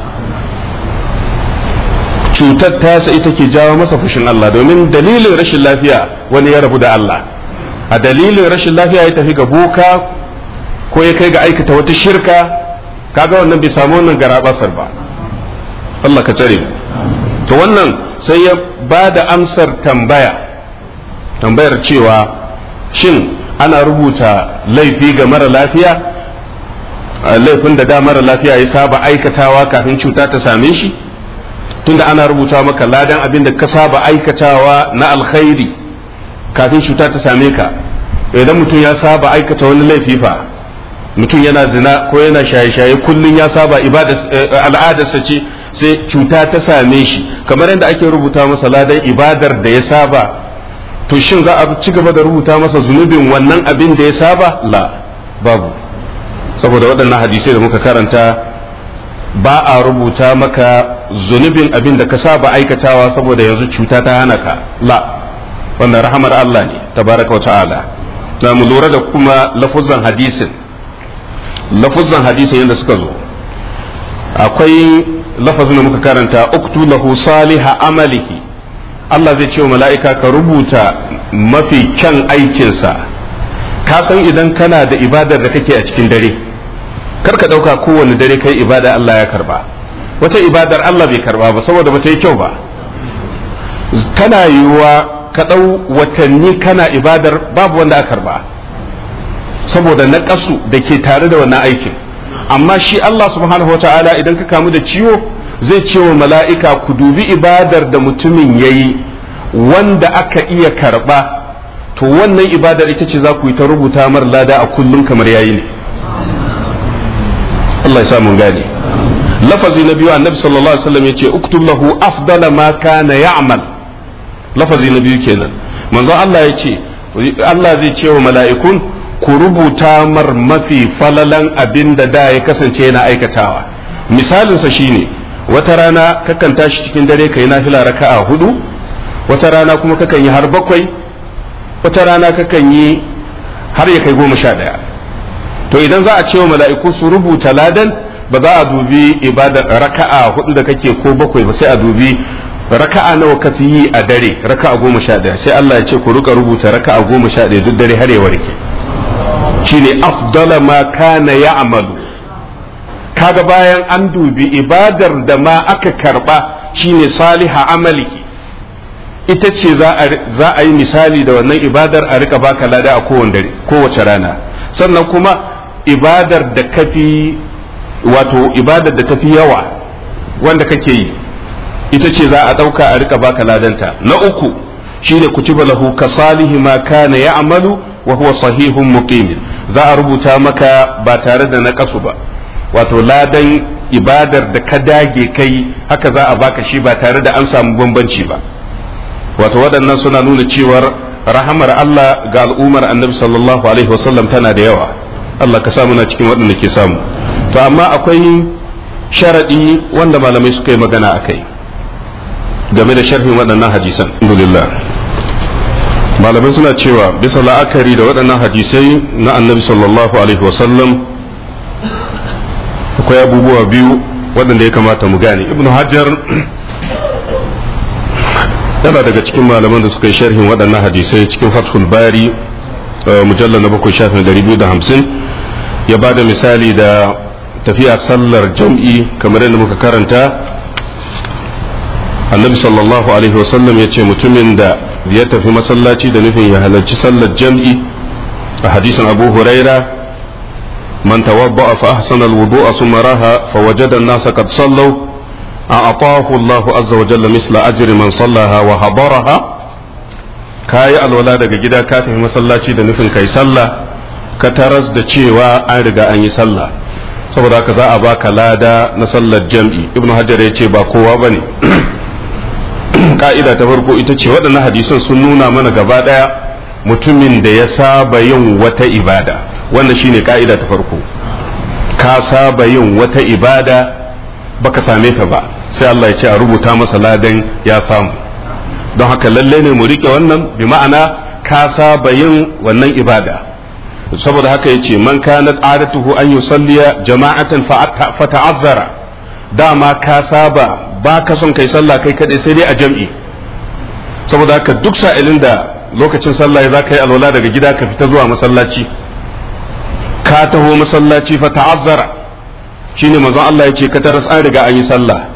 cutar tasa ita ke jawo masa fushin Allah domin dalilin rashin lafiya wani ya rabu da Allah a dalilin rashin lafiya ya tafi ga boka ko ya kai ga aikata wata shirka kaga wannan bai samu wannan garabasar ba Allah ka tsare to wannan sai ya ba da amsar tambaya tambayar cewa shin ana rubuta laifi ga mara lafiya laifin da da mara lafiya ya saba aikatawa kafin cuta ta same shi tunda ana rubuta maka ladan abin da ka saba aikatawa na alkhairi kafin cuta ta same ka idan mutum ya saba aikata wani laifi fa mutum yana zina ko yana shaye-shaye kullum ya saba al'adarsa ce sai cuta ta same shi kamar yadda ake rubuta masa ladan ibadar da ya saba to shin za a ci gaba da rubuta masa zunubin wannan abin da ya saba la babu saboda waɗannan hadisai da muka karanta ba a rubuta maka zunubin abin da ka saba aikatawa saboda yanzu cuta ta hana ka la wannan rahamar Allah ne tabaraka wa ta'ala na mu lura da kuma lafuzan hadisin lafuzan hadisin yadda suka zo akwai lafazin da muka karanta uktu lahu saliha amalihi Allah zai ce wa mala'ika ka rubuta mafi kyan aikinsa ka san idan kana da ibadar da kake a cikin dare kar ka ɗauka kowane dare kai ibada Allah ya karba wata ibadar Allah bai karba ba saboda ba ta yi kyau ba tana yiwuwa ka ɗau watanni kana ibadar babu wanda aka karba saboda na ƙasu da ke tare da wannan aikin amma shi Allah subhanahu wa ta'ala idan ka kamu da ciwo zai ce wa mala'ika ku dubi ibadar da mutumin ya yi wanda aka iya karba to wannan ibadar ita ce za ku yi ta rubuta mar lada a kullum kamar yayi ne Allah ya samu gane lafazi na biyu annabi sallallahu alaihi wasallam yace uktub lahu afdala ma kana ya'mal lafazi na biyu kenan manzo Allah yace Allah zai ce wa mala'ikun ku rubuta mar mafi falalan abin da da ya kasance yana aikatawa misalinsa shine wata rana kakan tashi cikin dare kai nafila raka'a hudu wata rana kuma kakan yi har bakwai wata rana kakan yi har ya kai goma sha ɗaya to idan za a ce wa mala'iku su rubuta ladan ba za a dubi ibada raka'a hudu da kake ko bakwai ba sai a dubi raka'a nawa ka fi yi a dare raka'a goma sha ɗaya sai Allah ya ce ku rika rubuta raka'a goma sha ɗaya duk dare har ya warke shine afdala ma kana ya'malu kaga bayan an dubi ibadar da ma aka karba shine saliha amalihi ita ce za a yi misali da wannan ibadar a rika baka lada a kowane dare kowace rana sannan kuma ibadar da kafi wato ibadar da tafi yawa wanda kake yi ita ce za a ɗauka a rika baka ladanta na uku shine kutiba lahu ka salihi ma kana ya'malu wa huwa sahihun muqimin za a rubuta maka ba tare da naƙasu ba wato ladan ibadar da ka dage kai haka za a baka shi ba tare da an samu bambanci ba wato waɗannan suna nuna cewar rahamar Allah ga al'ummar annabi sallallahu alaihi wasallam tana da yawa Allah ka samu na cikin waɗanda ke samu to amma akwai sharaɗi wanda malamai suka yi magana a kai game da sharhin waɗannan hadisan alhamdulillah malamai suna cewa bisa la'akari da waɗannan hadisai na annabi sallallahu alaihi wasallam akwai abubuwa biyu waɗanda ya kamata mu gane ibnu hajar yana daga cikin malaman da suka yi sharhin waɗannan hadisai cikin fathul bari mujallar na bakwai shafin dari biyu da hamsin ya ba da misali da tafiya sallar jam'i kamar yadda muka karanta annabi sallallahu alaihi wasallam ya ce mutumin da ya tafi masallaci da nufin ya halarci sallar jam'i a hadisin abu huraira man tawadda'a fa ahsana al-wudu'a thumma raha fa wajada an-nasa qad sallaw أعطاه الله عز وجل مثل أجر من صلاها وحضرها kayi alwala daga gida ka tafi masallaci da nufin kai sallah ka taras da cewa an riga an yi sallah saboda haka za a baka lada na sallar jam'i ibnu hajar ya ce ba kowa bane ka'ida ta farko ita ce waɗannan hadisan sun nuna mana gaba ɗaya mutumin da ya saba yin wata ibada wanda shine ka'ida ta farko ka saba yin wata ibada baka same ta ba sai Allah ya ce a rubuta masa ladan ya samu don haka lalle ne mu rike wannan bi ma'ana ka saba yin wannan ibada saboda haka ya ce man kanat adatuhu an yusalliya jama'atan fa ta'azzara dama ka saba ba ka son kai sallah kai kadai sai dai a jam'i saboda haka duk sa'ilin da lokacin sallah ya za ka yi alwala daga gida ka fita zuwa masallaci ka taho masallaci fa ta'azzara shine manzon Allah yace ka taras an riga an yi sallah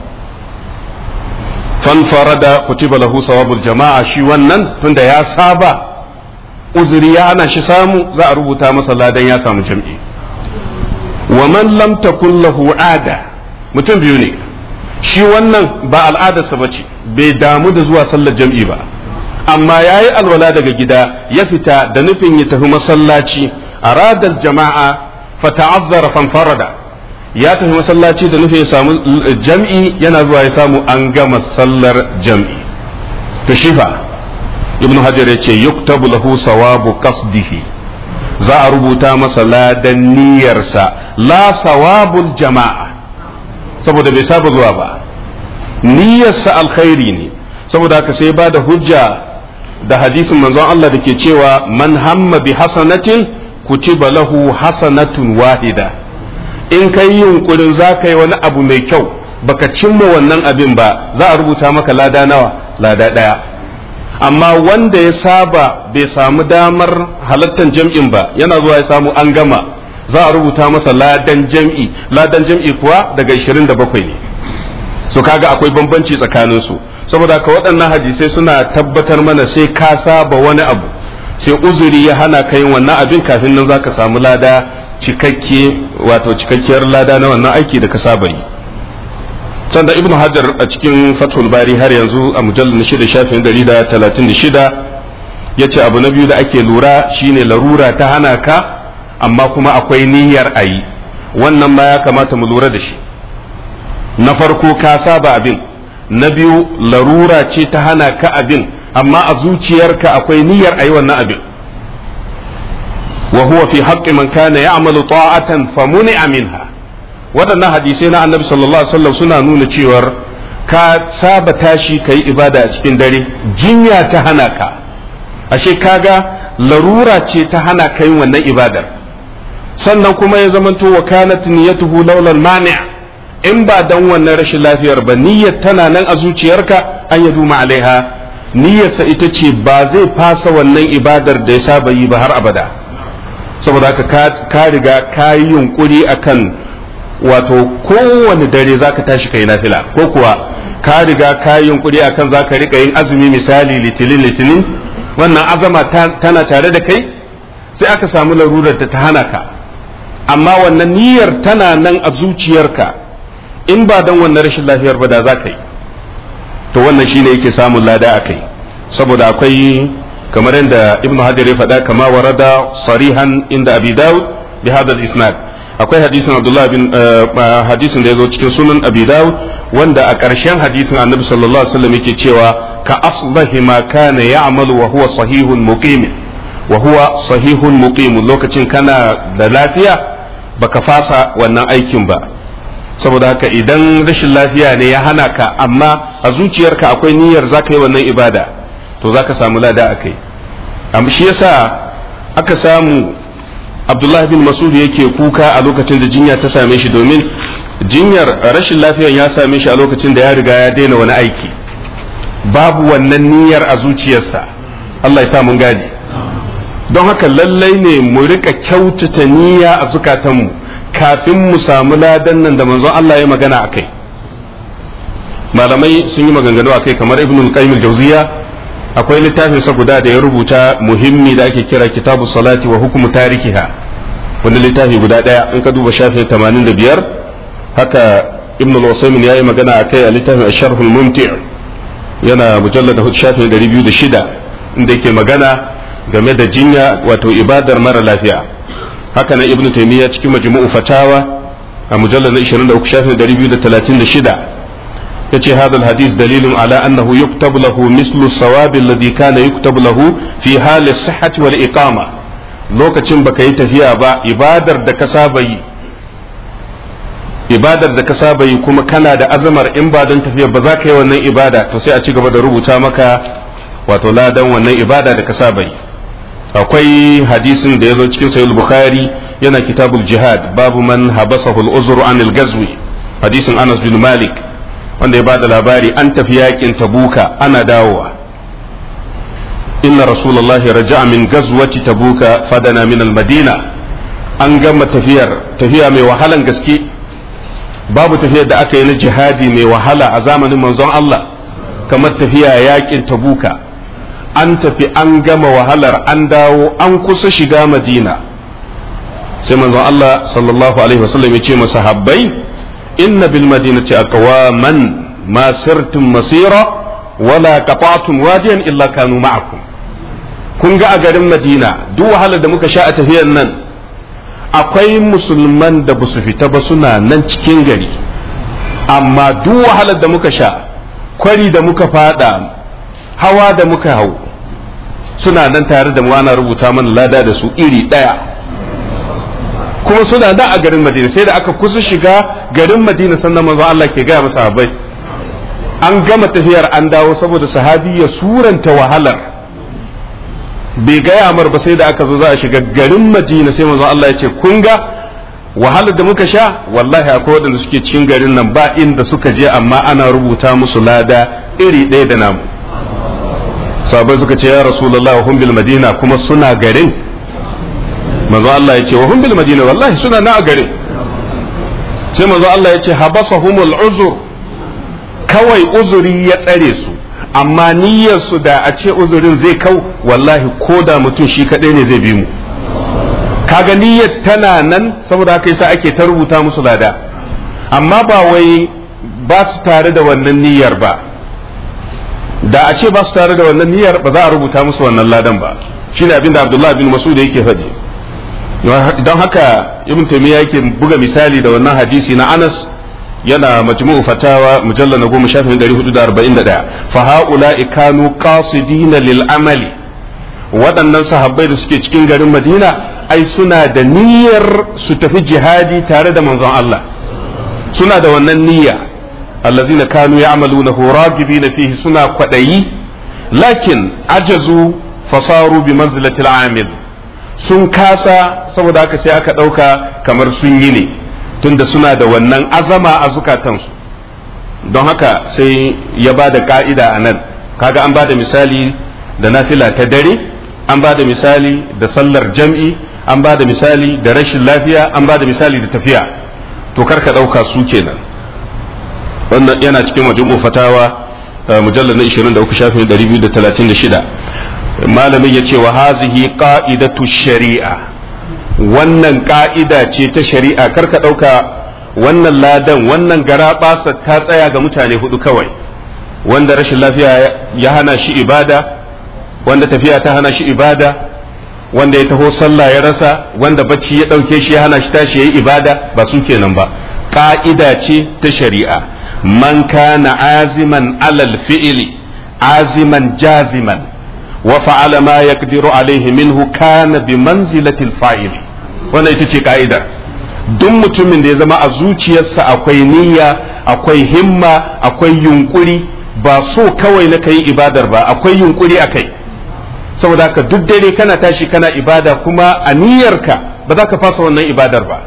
fanfarada kutiba lahu sawabul jama'a shi wannan tunda ya saba uzuri ya hana shi samu za a rubuta masa ladan ya samu jam'i wa man lam takun lahu ada mutum biyu ne shi wannan ba al'adarsa ba ce bai damu da zuwa sallar jam'i ba amma ya yi alwala daga gida ya fita da nufin ya tafi masallaci a radar jama'a fata'azzara fanfarada ya tafi masallaci da nufin ya samu jam'i yana zuwa ya samu an gama sallar jam'i to shifa ibnu hajar ya ce yuktabu lahu sawabu qasdihi za a rubuta masa ladan niyyarsa la sawabul jama'a saboda bai saba zuwa ba niyyarsa alkhairi ne saboda haka sai ba da hujja da hadisin manzon Allah da ke cewa man hamma bi hasanatin kutiba lahu hasanatun wahida in kai yunkurin za ka yi wani abu mai kyau baka cimma wannan abin ba za a rubuta maka lada nawa lada ɗaya amma wanda ya saba bai samu damar halattar jam'in ba yana zuwa ya samu an gama za a rubuta masa ladan jam'i ladan jam'i kuwa daga 27 ne so kaga akwai bambanci tsakanin su saboda haka waɗannan hadisai suna tabbatar mana sai ka saba wani abu sai uzuri ya hana ka yin wannan abin kafin nan zaka samu lada cikakke wato cikakkiyar lada na wannan aiki da ka saba yi sanda ibnu hajar a cikin fathul bari har yanzu a mujallar na shida shafin dari da talatin da shida ya ce abu na biyu da ake lura shine larura ta hana ka amma kuma akwai niyyar a yi wannan ma ya kamata mu lura da shi na farko ka saba abin na biyu larura ce ta hana ka abin amma a zuciyarka akwai niyyar a yi wannan abin wa huwa fi haqqi man kana ya'malu ta'atan famuni'a minha waɗannan hadisai na annabi sallallahu alaihi wasallam suna nuna cewar ka saba tashi ka yi ibada a cikin dare jinya ta hana ka ashe kaga larura ce ta hana ka yin wannan ibadar sannan kuma ya zamanto wa kanat niyyatuhu laulal mani' in ba dan wannan rashin lafiyar ba niyyar tana nan a zuciyarka an ya duma alaiha niyyarsa ita ce ba zai fasa wannan ibadar da ya saba yi ba har abada saboda haka ka riga ka yi yunkuri akan wato kowane dare zaka tashi kai nafila ko kuwa ka riga ka yi yunkuri akan zaka rika yin azumi misali litinin litinin wannan azama tana tare da kai sai aka samu larurar da ta hana ka amma wannan niyyar tana nan a zuciyarka in ba don wannan rashin lafiyar ba da za ka yi to wannan shine yake samun lada a kai saboda akwai kamar yadda ibnu hajar ya faɗa kama warada sarihan inda abi dawud bi hadal isnad akwai hadisin abdullah bin hadisin da ya zo cikin sunan abi dawud wanda a ƙarshen hadisin annabi sallallahu alaihi wasallam yake cewa ka aslahi ma kana ya'malu wa huwa sahihun muqim wa huwa sahihun muqim lokacin kana da lafiya baka fasa wannan aikin ba saboda haka idan rashin lafiya ne ya hana ka amma a zuciyarka akwai niyyar zaka yi wannan ibada to zaka samu lada akai amma shi yasa aka samu Abdullah bin Masud yake kuka a lokacin da jinya ta same shi domin jinyar rashin lafiyar ya same shi a lokacin da ya riga ya daina wani aiki babu wannan niyyar a zuciyarsa Allah ya sa mun gane don haka lallai ne mu rika kyautata niyya a zukatanmu kafin mu samu ladan nan da manzon Allah ya magana a kai malamai sun yi maganganu a kai kamar ibn al-qayyim al-jawziya akwai littafin sa guda da ya rubuta muhimmi da ake kira kitabu salati wa hukumu tarikiha wani littafi guda daya in ka duba shafin 85 haka ibn al-usaymin ya yi magana a kai a littafin asharh al-mumti' yana mujallad shafin 206 inda yake magana game da jinya wato ibadar mara lafiya haka nan ibnu taymiya cikin majmu'u fatawa a mujallal na 23 shafin 236 yace hadal hadis dalilun ala annahu yuktabu lahu mislu sawab alladhi kana yuktabu lahu fi hali sihhati wal iqama lokacin baka yi tafiya ba ibadar da ka saba yi ibadar da ka saba yi kuma kana da azamar in ba don tafiya ba za ka yi wannan ibada to sai a ci gaba da rubuta maka wato ladan wannan ibada da ka saba yi akwai hadisin da ya zo cikin sahih bukhari yana kitabul jihad babu man habasahu al-uzru anil gazwi hadisin anas bin malik wanda ya bada labari an tafi yakin tabuka ana dawowa inna rasulullahi raja'a min gazwati tabuka fadana min al-madina an gama tafiyar tafiya mai wahalan gaske babu tafiyar da aka yi na jihadi mai wahala a zamanin manzon Allah kamar tafiya yakin tabuka an tafi an gama wahalar an dawo an kusa shiga madina sai manzon Allah sallallahu alaihi wasallam ya ce masahabbai inna bil madinati aqwaman ma sirtum masira wala qata'tum wadiyan illa kanu ma'akum kun ga a garin madina duk wahalar da muka sha a tafiyar nan akwai musulman da ba su fita ba suna nan cikin gari amma duk wahalar da muka sha kwari da muka fada hawa da muka hau suna nan tare da mu ana rubuta mana lada da su iri ɗaya kuma suna nan a garin madina sai da aka kusa shiga garin madina sannan manzo Allah ke gaya masa sahabbai an gama tafiyar an dawo saboda sahabi ya suranta wahalar bai gaya mar ba sai da aka zo za a shiga garin madina sai manzo Allah ya ce kun ga wahalar da muka sha wallahi akwai waɗanda suke cikin garin nan ba inda suka je amma ana rubuta musu lada iri ɗaya da namu sahabbai suka ce ya rasulullah wa hum bil madina kuma suna garin manzo Allah ya ce wa hum bil madina wallahi suna na a garin sai manzo Allah ya ce habasahumul uzur kawai uzuri ya tsare su amma niyyar su da a ce uzurin zai kau wallahi ko da mutum shi kadai ne zai bi mu kaga niyyar tana nan saboda haka yasa ake ta rubuta musu lada amma ba wai ba su tare da wannan niyyar ba da a ce ba su tare da wannan niyyar ba za a rubuta musu wannan ladan ba shine abin da Abdullah bin Mas'ud yake faɗi don haka Ibn Taymiyyah yake buga misali da wannan hadisi na Anas yana majmu'u fatawa mujallal na goma shafin ɗari hudu da arba'in da ɗaya fa ha'ula'i kanu qasidina lil amali waɗannan sahabbai da suke cikin garin Madina ai suna da niyyar su tafi jihadi tare da manzon Allah suna da wannan niyya allazina kanu ya'malunahu ragibina fihi suna kwadayi lakin ajazu fasaru bi manzilatil amil sun kasa saboda haka sai aka ɗauka kamar sun yi ne tunda suna da wannan azama a zukatansu don haka sai ya ba da ka'ida a nan kaga an ba da misali da nafila ta dare an ba da misali da sallar jam'i an ba da misali da rashin lafiya an ba da misali da tafiya to karka ɗauka su kenan wannan yana cikin wajen fatawa mujallar na 23 shafin 236 malamin ya ce wa hazihi qa'idatu shari'a wannan ka'ida ce ta shari'a karka ɗauka wannan ladan wannan gara ta tsaya ga mutane hudu kawai wanda rashin lafiya ya hana shi ibada wanda tafiya ta hana shi ibada wanda ya taho sallah ya rasa wanda bacci ya ɗauke shi ya hana shi tashi ya yi ibada ba su kenan ba ka'ida ce ta shari'a man kana aziman alal fi'ili aziman jaziman wa fa'ala ma yaqdiru alaihi minhu kana bi manzilatil fa'ili wannan ita ce ka'idar duk mutumin da ya zama a zuciyarsa akwai niyya akwai himma akwai yunkuri ba so kawai na kai ibadar ba akwai yunkuri akai saboda haka duk dare kana tashi kana ibada kuma a niyyarka ba za ka fasa wannan ibadar ba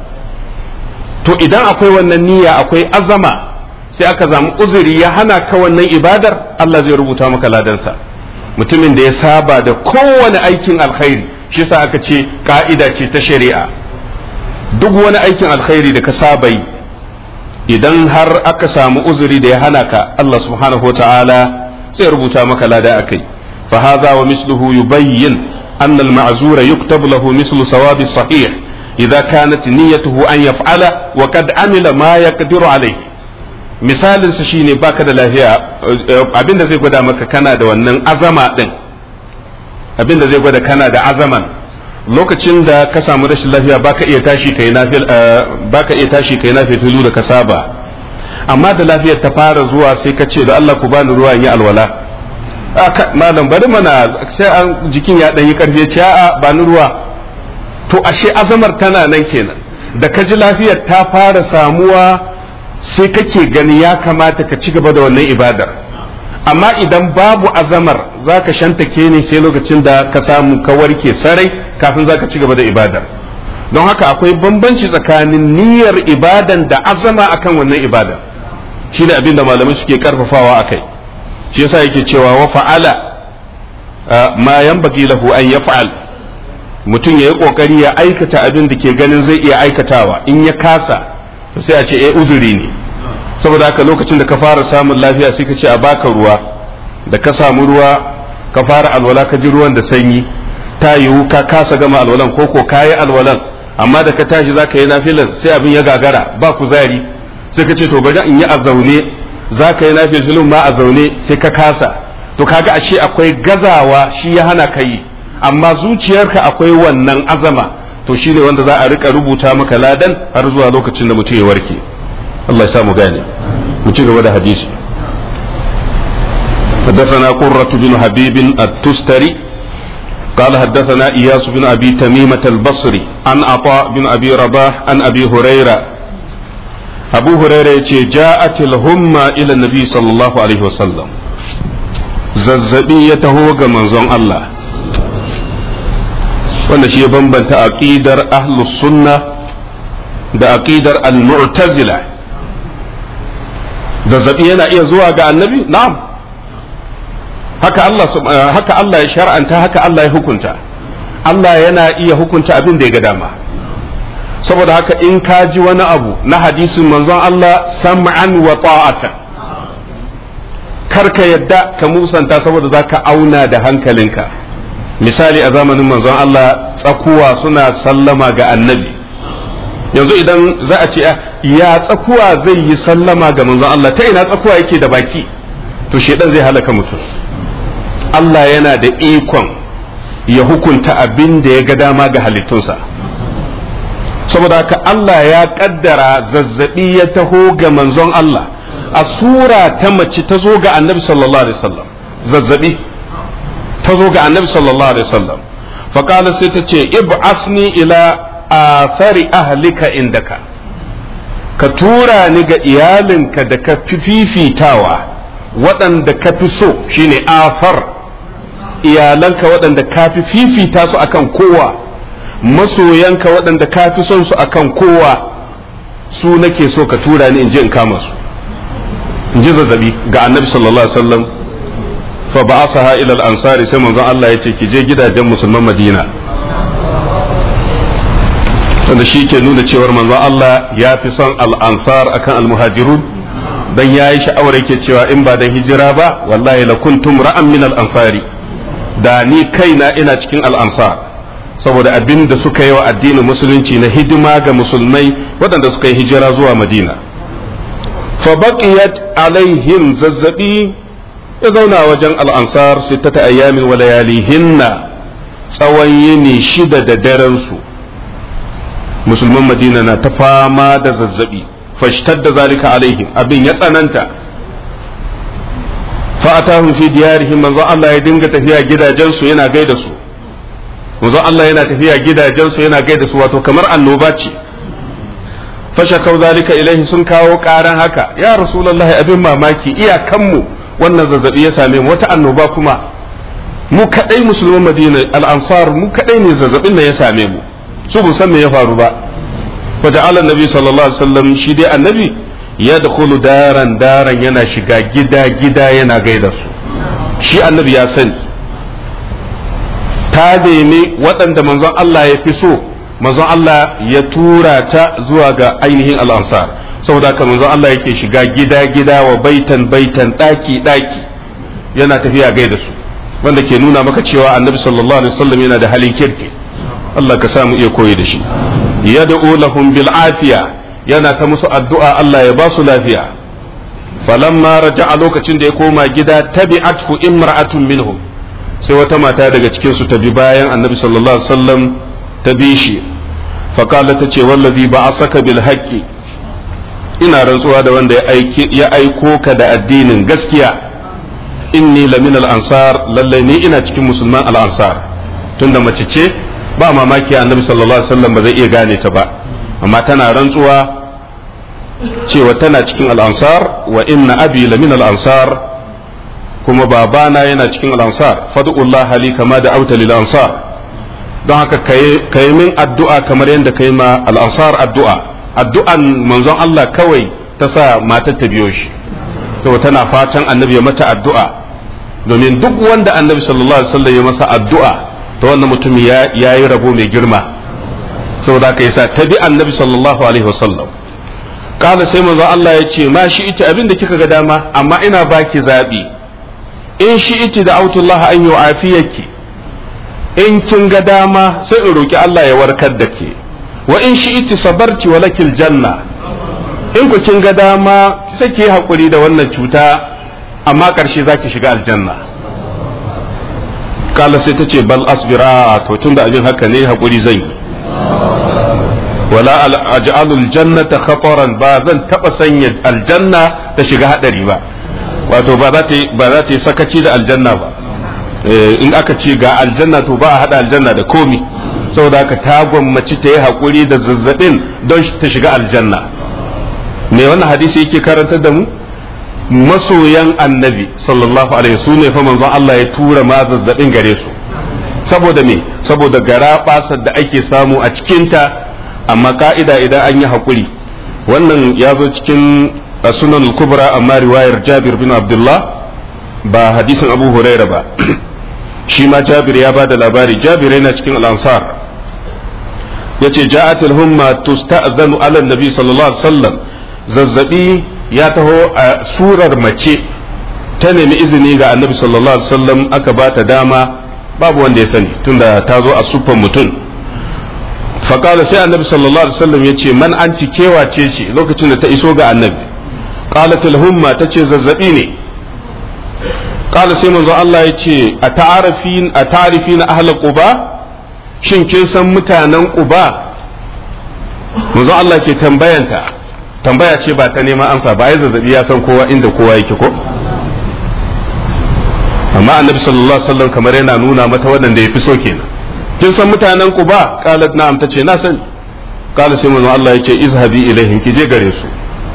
to idan akwai wannan niyya akwai azama sai aka zamu uzuri ya hana ka wannan ibadar Allah zai rubuta maka ladansa mutumin da ya saba da kowane aikin alkhairi shi sa aka ce ka'ida ce ta shari'a duk wani aikin alkhairi da ka saba yi idan har aka samu uzuri da ya hana ka Allah subhanahu wa ta'ala sai rubuta maka lada akai fa hadha wa misluhu yubayyin أن المعذور يكتب له مثل ثواب الصحيح إذا كانت نيته أن يفعل وقد عمل ما يقدر عليه misalin sa shine baka da lafiya abinda zai gwada maka kana da wannan azama din abinda zai gwada kana da azaman lokacin da ka samu rashin lafiya baka iya tashi kai nafil baka iya tashi kai nafil da ka saba amma da lafiyar ta fara zuwa sai ka ce da Allah ku bani ruwa in yi alwala malam bari mana sai an jikin ya dan yi karfi ya ce a'a bani ruwa to ashe azamar tana nan kenan da ka ji lafiyar ta fara samuwa sai kake gani ya kamata ka ci gaba da wannan ibadar amma idan babu azamar za ka shantake ne sai lokacin da ka samu ka warke sarai kafin za ka ci gaba da ibadar don haka akwai bambanci tsakanin niyyar ibadan da azama akan wannan ibadar shi ne abin da malamai suke karfafawa a kai shi yasa yake cewa wa fa'ala ma yanbaghi lahu an yaf'al mutum ya yi kokari ya aikata abin da ke ganin zai iya aikatawa in ya kasa to sai a ce eh uzuri ne saboda haka lokacin da ka fara samun lafiya sai ka ce a baka ruwa da ka samu ruwa ka fara alwala ka ji ruwan da sanyi ta yiwu ka kasa gama alwalan ko ko kayi alwalan amma da ka tashi za ka yi nafilan sai abin ya gagara ba kuzari sai ka ce to bari in yi a zaune za ka yi nafilin ma a zaune sai ka kasa to kaga ashe akwai gazawa shi ya hana ka yi amma zuciyarka akwai wannan azama to shine wanda za a rika rubuta maka ladan har zuwa lokacin da mutum ya warke Allah ya sa mu gane mu ci gaba da hadisi حدثنا قرة بن حبيب التستري قال حدثنا إياس بن أبي تميمة البصري عن عطاء بن أبي رباح عن أبي هريرة أبو هريرة جاءت الهمة إلى النبي صلى الله عليه وسلم زلزبي يتهوغ منزون الله wanda shi ya bambanta aqidar ahlus sunna da aqidar al-mu'tazila zazzabi yana iya zuwa ga annabi na'am haka Allah haka Allah ya shar'anta haka Allah ya hukunta Allah yana iya hukunta abin da ya ga dama saboda haka in ka ji wani abu na hadisin manzon Allah sam'an wa ta'atan karka yadda ka musanta saboda zaka auna da hankalinka misali a zamanin manzon Allah tsakuwa suna sallama ga annabi yanzu idan za a ce ya tsakuwa zai yi sallama ga manzon Allah ta ina tsakuwa yake da baki to shedan zai halaka mutum Allah yana da ikon ya hukunta abin da ya ga dama ga halittunsa saboda haka Allah ya kaddara zazzabi ya taho ga manzon Allah a sura ta mace ta zo ga annabi sallallahu alaihi wasallam zazzabi ta zo ga annabi sallallahu alaihi wasallam faqala sai ta ce ib'asni ila athari ahlika indaka ka tura ni ga iyalinka da ka fi fifitawa waɗanda ka fi so shine afar iyalanka waɗanda ka fi fifita su akan kowa masoyanka waɗanda ka fi son su akan kowa su nake so ka tura ni in je in kama su in ji zazzabi ga annabi sallallahu alaihi wasallam fa ba'asaha ila al-ansari sai manzon Allah ya ce ki je gidajen musulman Madina wanda shi ke nuna cewar manzon Allah ya fi son al-ansar akan al-muhajirun dan yayi sha'awar yake cewa in ba dan hijira ba wallahi la kuntum ra'an min al-ansari da ni kaina ina cikin al-ansar saboda abin da suka yi wa addinin musulunci na hidima ga musulmai waɗanda suka yi hijira zuwa Madina fa baqiyat alaihim zazzabi ya zauna wajen al'ansar sittata ayyamin wa layalihinna tsawon yini shida da daren su musulman madina na ta fama da zazzabi fashtar da zalika alaihim abin ya tsananta fa'atahum fi diyarihim manzo Allah ya dinga tafiya gidajensu yana gaida su manzo Allah yana tafiya gidajensu yana gaida su wato kamar annoba ce fashakau zalika ilaihi sun kawo karan haka ya rasulullahi abin mamaki iyakanmu wannan zazzabi ya same mu wata annoba kuma mu kadai musulman madina al-ansar mu kadai ne zazzabin da ya same mu su bu san me ya faru ba faja'ala annabi sallallahu alaihi wasallam shi dai annabi ya dakhulu daran daran yana shiga gida gida yana gaida su shi annabi ya sani ta nemi waɗanda manzon Allah ya fi so manzon Allah ya tura ta zuwa ga ainihin al-ansar saboda haka manzon Allah yake shiga gida gida wa baitan baitan daki daki yana tafiya gaida su wanda ke nuna maka cewa annabi sallallahu alaihi wasallam yana da halin kirki Allah ka samu iya koyi da shi yad'u lahum bil afiya yana ta musu addu'a Allah ya ba su lafiya falamma raja'a lokacin da ya koma gida tabi'athu imra'atun minhum sai wata mata daga cikin su ta bi bayan annabi sallallahu alaihi wasallam ta bi shi faqala ta ce wallazi ba'asaka bil haqqi ina rantsuwa da wanda ya aiko ka da addinin gaskiya inni lamin al-ansar lalle ni ina cikin musulman al-ansar tunda mace ce ba mamaki annabi sallallahu alaihi wasallam ba zai iya gane ta ba amma tana rantsuwa cewa tana cikin al-ansar wa inna abi lamin al-ansar kuma babana yana cikin al-ansar fad'ullah li kama da auta lil ansar don haka kai min addu'a kamar yadda kai ma al-ansar addu'a addu'an manzon Allah kawai ta sa matar ta biyo shi to tana fatan annabi ya mata addu'a domin duk wanda annabi sallallahu alaihi wasallam ya masa addu'a to wannan mutum ya yi rabo mai girma saboda haka yasa ta bi annabi sallallahu alaihi wasallam kala sai manzo Allah ya ce ma shi ita abin da kika ga dama amma ina baki zabi in shi ita da autullah an yu'afiyaki in kin ga dama sai in roki Allah ya warkar da ke wa in shi ita sabarti wa lakil janna in ku kin ga dama sai ki hakuri da wannan cuta amma karshe zaki shiga aljanna kala sai ta ce bal asbira to tunda abin haka ne hakuri zan yi wala aj'alul jannata khataran ba zan taba sanya aljanna ta shiga hadari ba wato ba za ta ba za ta yi sakaci da aljanna ba in aka ce ga aljanna to ba a hada aljanna da komi saboda haka ta gwammaci ta yi hakuri da zazzabin don ta shiga aljanna me wannan hadisi yake karantar da mu masoyan annabi sallallahu alaihi su ne fa manzon Allah ya tura ma zazzabin gare su saboda me saboda gara basar da ake samu a cikinta amma ka'ida idan an yi haƙuri wannan ya zo cikin sunan kubra amma riwayar jabir bin abdullah ba hadisin abu huraira ba shi ma jabir ya ba da labari jabir yana cikin al'ansar ya ce ja'atul humma tusta'zanu ala nabi sallallahu alaihi wasallam zazzabi ya taho a surar mace ta nemi izini ga annabi sallallahu alaihi wasallam aka ba ta dama babu wanda ya sani tunda ta zo a siffar mutum faƙala sai annabi sallallahu alaihi wasallam ya ce man an ci kewace ce lokacin da ta iso ga annabi qalat humma ta ce zazzabi ne qala sai manzo Allah ya ce a ta'arifin a ta'arifin ahla quba shin kin san mutanen quba manzo Allah ke tambayanta tambaya ce ba ta neman amsa ba ai zazzabi ya san kowa inda kowa yake ko amma annabi sallallahu alaihi wasallam kamar yana nuna mata waɗanda ya fi so kenan kin san mutanen Quba qalat na'am tace na sani qala sai manzo Allah yace izhabi ilaihim ki je gare su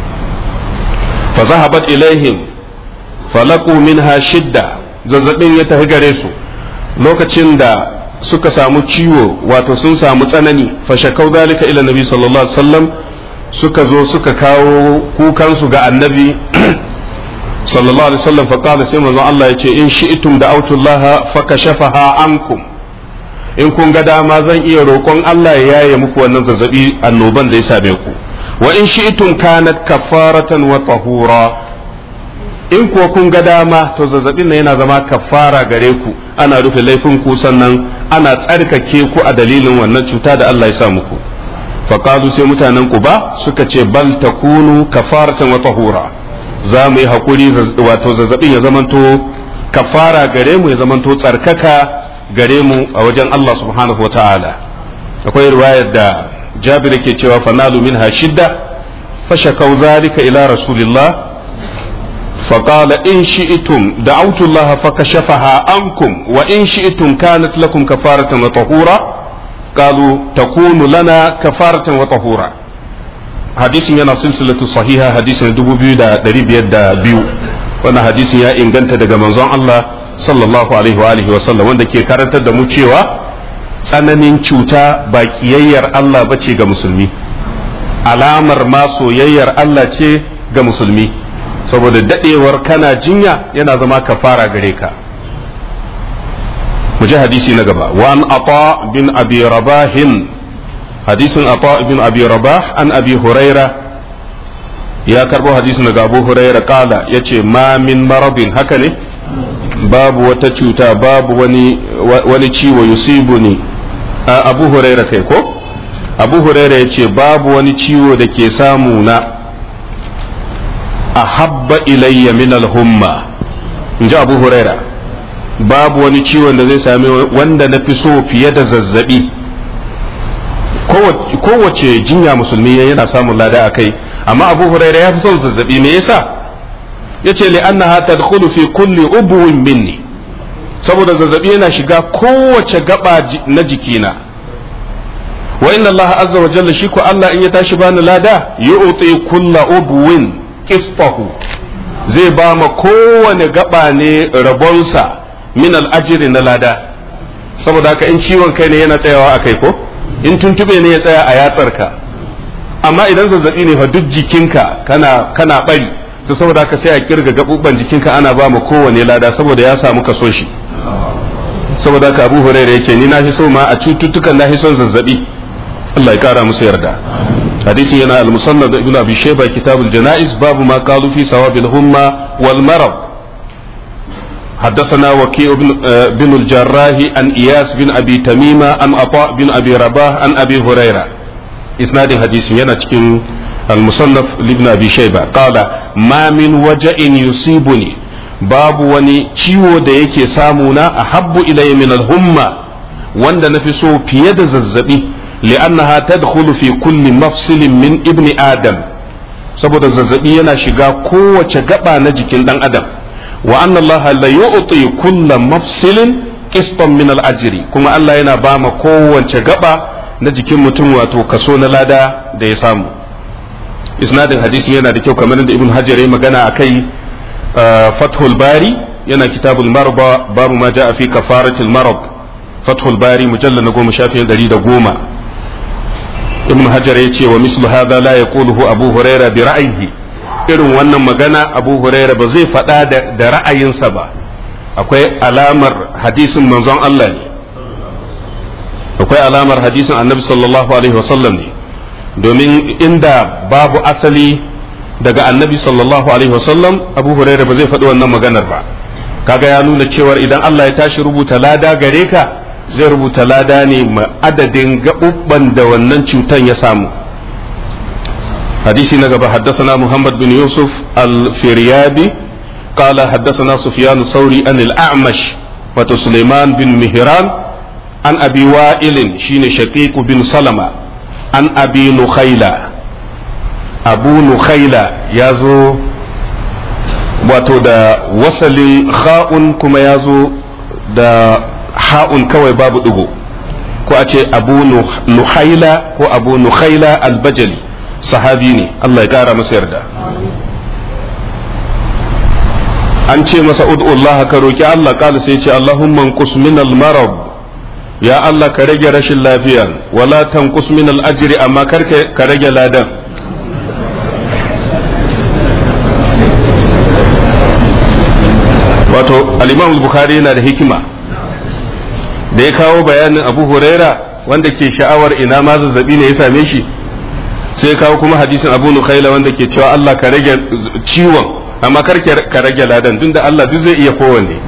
fa zahabat ilaihim falaqu minha shidda zazzabin ya tafi gare su lokacin da suka samu ciwo wato sun samu tsanani fa shakau dalika ila nabi sallallahu alaihi wasallam suka zo suka kawo kukansu ga annabi sallallahu alaihi wasallam fa qala sai manzo Allah yace in shi'tum da'awtullaha fakashafaha ankum in kun ga dama zan iya roƙon Allah ya yaye muku wannan zazzabi annoban da ya same ku wa in shi'tum kanat kafaratan wa tahura in kuwa kun ga dama to zazzabin nan yana zama kafara gare ku ana rufe laifin ku sannan ana tsarkake ku a dalilin wannan cuta da Allah ya sa muku faqalu sai mutanen ku ba suka ce bal takunu kafaratan wa tahura za mu yi hakuri wato zazzabin ya zamanto kafara gare mu ya zamanto tsarkaka gare mu a wajen Allah subhanahu wa ta'ala akwai riwayar da jabir ke cewa fanalu minha shidda fashakau zalika ila rasulillah فقال إن شئتم دعوت الله فكشفها عنكم وإن شئتم كانت لكم كفارة وطهورا قالوا تكون لنا كفارة وطهورا حديث ينا سلسلة صحيحة حديث دبو بيو دا دريب يد بيو وانا حديث يا إن كنت دا منظر الله sallallahu alaihi wa alihi wa sallam wanda ke karantar da mu cewa tsananin cuta ba kiyayyar Allah bace ga musulmi alamar ma soyayyar Allah ce ga musulmi saboda dadewar kana jinya yana zama kafara gare ka mu ji hadisi na gaba wa an ata bin abi rabahin hadisin ata bin abi rabah an abi huraira ya karbo hadisin daga abu huraira kala yace ma min marabin haka ne babu wata cuta babu wani wani ciwo yusibu ni abu huraira kai ko abu huraira ya ce babu wani ciwo da ke samu na ahabba ilayya min alhumma in ji abu huraira babu wani ciwon da zai sami wanda na fi so fiye da zazzabi kowace jinya musulmi yana samun lada a kai amma abu huraira ya fi son zazzabi me yasa yace li annaha tadkhulu fi kulli ubwin minni saboda zazzabi yana shiga kowace gaba na jikina wa inna Allah azza wa jalla shi ko Allah in ya tashi bani lada yu'ti kulla ubwin qisfahu zai ba ma kowane gaba ne rabonsa min al na lada saboda haka in ciwon kai ne yana tsayawa a kai ko in tuntube ne ya tsaya a yatsarka amma idan zazzabi ne fa duk jikinka kana kana bari to saboda haka sai a kirga gabubban jikinka ana ba mu kowane lada saboda ya samu kaso shi saboda haka Abu Hurairah yace ni na fi so ma a cututtukan na fi son zazzabi Allah ya kara musu yarda hadisin yana al-musannad ibn abi shayba kitabul janaiz babu ma qalu fi sawabil humma wal marad حدثنا وكيع بن, بن الجراح عن إياس بن أبي تميمة عن عطاء بن أبي رباح عن أبي هريرة إسناد حديث ينا cikin المصنف لابن أبي شيبة قال ما من وجع يصيبني babu wani ciwo da yake samuna a habbu ilayya min al-humma wanda na fi so fiye da zazzabi li'annaha tadkhulu fi kulli mafsilin min ibni adam saboda zazzabi yana shiga kowace gaba na jikin dan adam wa anna Allah la yu'ti kulla mafsilin qistan min al-ajri kuma Allah yana ba ma kowace gaba na jikin mutum wato kaso na lada da ya samu isnadin hadisin yana da kyau kamar da ibn hajar ya magana akai fathul bari yana kitabul marba babu ma ja'a fi kafaratil marad fathul bari mujallal na goma shafi ɗari da goma ibn hajar ya ce wa mislu hadha la yaquluhu abu huraira bi ra'yihi irin wannan magana abu huraira ba zai faɗa da ra'ayinsa ba akwai alamar hadisin manzon Allah ne akwai alamar hadisin annabi sallallahu alaihi wasallam ne domin inda babu asali daga annabi sallallahu alaihi wasallam abu huraira ba zai faɗi wannan maganar ba kaga ya nuna cewar idan Allah ya tashi rubuta lada gare ka zai rubuta lada ne ma adadin gaɓuɓɓan da wannan cutan ya samu hadisi na gaba haddasana muhammad bin yusuf al-firyadi قال حدثنا سفيان الثوري عن الأعمش وسليمان بن مهران عن أبي وائل شين شقيق بن سلمة عن أبي نخيلة أبو نخيلة يازو wato da wasalin kha'un kuma ya zo da ha'un kawai babu ɗigo ko a ce abu nuhaila ko abu nuhaila albajali sahabi ne Allah ya ƙara masa yarda an ce masa ud'ullah ka roki Allah kala sai ce Allahumma qus min al-marad ya Allah ka rage rashin lafiya wala tanqus min al-ajri amma kar ka rage ladan wato al-Imam al-Bukhari yana da hikima da ya kawo bayanin Abu Huraira wanda ke sha'awar ina ma zazzabi ne ya same shi sai ya kawo kuma hadisin Abu Nukhaila wanda ke cewa Allah ka rage ciwon amma kar ka rage ladan tunda Allah duk zai iya kowanne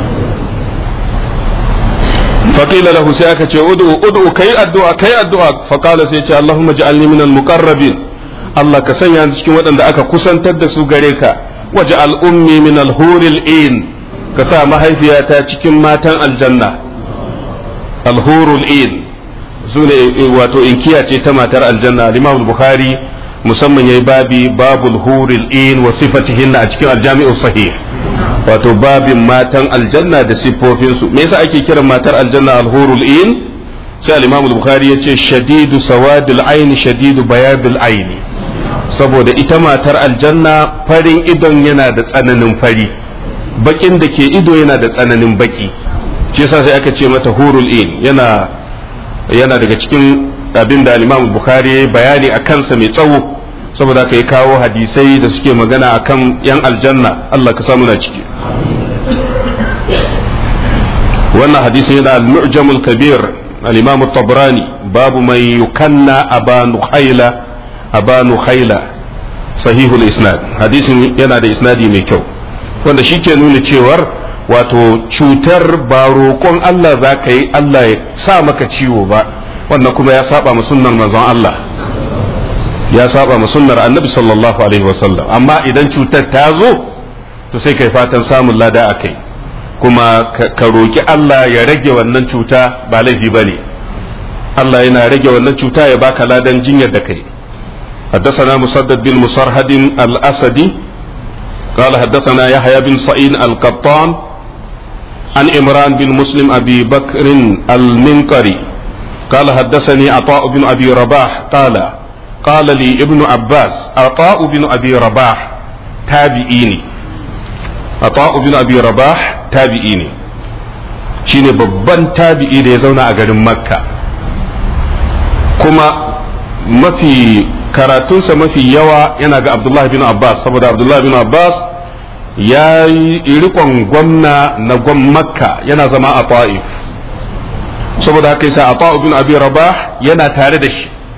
faqila lahu sai aka ce ud'u ud'u kai addu'a kai addu'a faqala sai ce Allahumma ja'alni minal muqarrabin Allah ka sanya ni cikin waɗanda aka kusantar da su gare ka waj'al ummi minal huril in ka sa mahaifiyata cikin matan aljanna alhurul in su ne wato inkiya ce ta matar aljanna al-Imam Bukhari musamman yayi babi babul huril in wa sifatihinna a cikin aljami'u sahih wato babin matan aljanna da siffofin su me yasa ake kiran matar aljanna alhurul in sai al-imam al-bukhari yace shadidu sawadil aini shadidu bayadil aini saboda ita matar aljanna farin idon yana da tsananin fari bakin da ke ido yana da tsananin baki shi yasa sai aka ce mata hurul in yana yana daga cikin abin da al-Imam Bukhari bayani a kansa mai tsawo saboda ka yi kawo hadisai da suke magana akan yan aljanna Allah ka samu na ciki wannan hadisin yana al-mu'jamul kabir al-Imam tabrani babu mai yukanna abanu khayla abanu khayla sahihul isnad hadisin yana da isnadi mai kyau wanda shi ke nuna cewar wato cutar ba roƙon Allah za ka yi Allah ya sa maka ciwo ba wannan kuma ya saba ma sunnar manzon Allah ya saba ma sunnar annabi sallallahu alaihi wasallam amma idan cutar ta zo to sai kai fatan samun lada a kai kuma ka roki Allah ya rage wannan cuta ba laifi ba ne Allah yana rage wannan cuta ya baka ladan jinyar da kai حدثنا مسدد بن مسرهد الأسدي قال حدثنا يحيى بن سعيد القطان عن إمران بن مسلم أبي بكر المنقري قال حدثني عطاء بن ابي رباح قال قال لي ابن عباس عطاء بن ابي رباح تابعيني عطاء بن ابي رباح تابعيني shine babban tabi'i da ya zauna a garin makka kuma mafi karatunsa mafi yawa yana ga abdullahi bin abbas saboda abdullahi bin abbas ya yi rikon gwamna na gwam makka yana zama a ta'if saboda haka yasa Ata ibn Abi Rabah yana tare da shi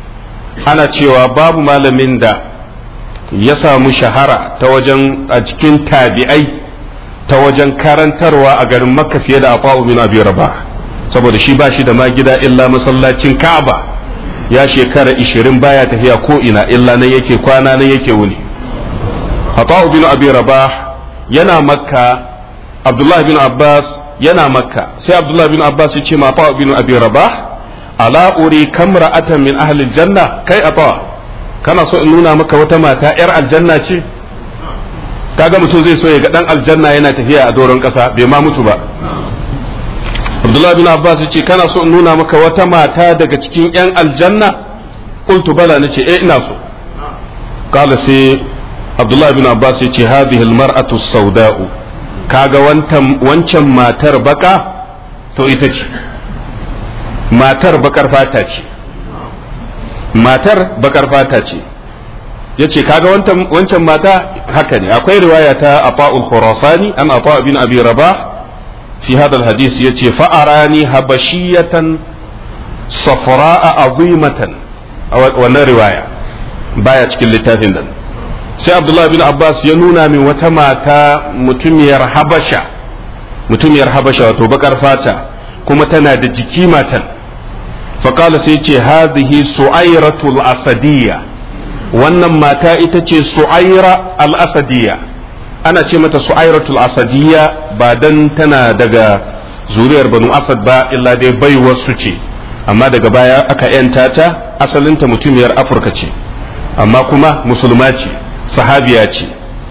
ana cewa babu malamin da ya samu shahara ta wajen a cikin tabi'ai ta wajen karantarwa a garin makka fiye da afa'u bin abi rabah saboda shi ba shi da ma gida illa masallacin ka'aba ya shekara ishirin baya tafiya ko ina illa nan yake kwana nan yake wuni afa'u bin abi rabah yana makka abdullahi bin abbas yana makka sai abdullahi bin abbas ya ce ma afa'u bin abi rabah ala uri kamra'atan min ahli janna kai afa kana so in nuna maka wata mata yar aljanna ce kaga mutum zai so ya ga dan aljanna yana tafiya a doron kasa bai ma mutu ba Abdullah bin Abbas ya ce kana so in nuna maka wata mata daga cikin yan aljanna qultu bala nace eh ina so kala sai Abdullah bin Abbas ya ce hadhihi almar'atu sauda'u kaga wancan matar baka to ita ce matar bakar fata ce matar bakar fata ce ya ce kaga wancan mata haka ne akwai riwaya ta afa'ul khurasani an afa bin abi rabah fi hada hadis ya ce fa'arani habashiyatan safra'a azimatan a wannan riwaya baya cikin littafin nan sai abdullahi bin abbas ya nuna min wata mata mutumiyar habasha mutumiyar habasha wato bakar fata kuma tana da jiki matan faƙala sai ce hadhihi su'airatul asadiyya wannan mata ita ce su'aira al-asadiyya ana ce mata su'airatul asadiyya ba dan tana daga zuriyar banu asad ba illa dai baiwar su ce amma daga baya aka yanta ta asalinta mutumiyar afirka ce amma kuma musulma ce sahabiya ce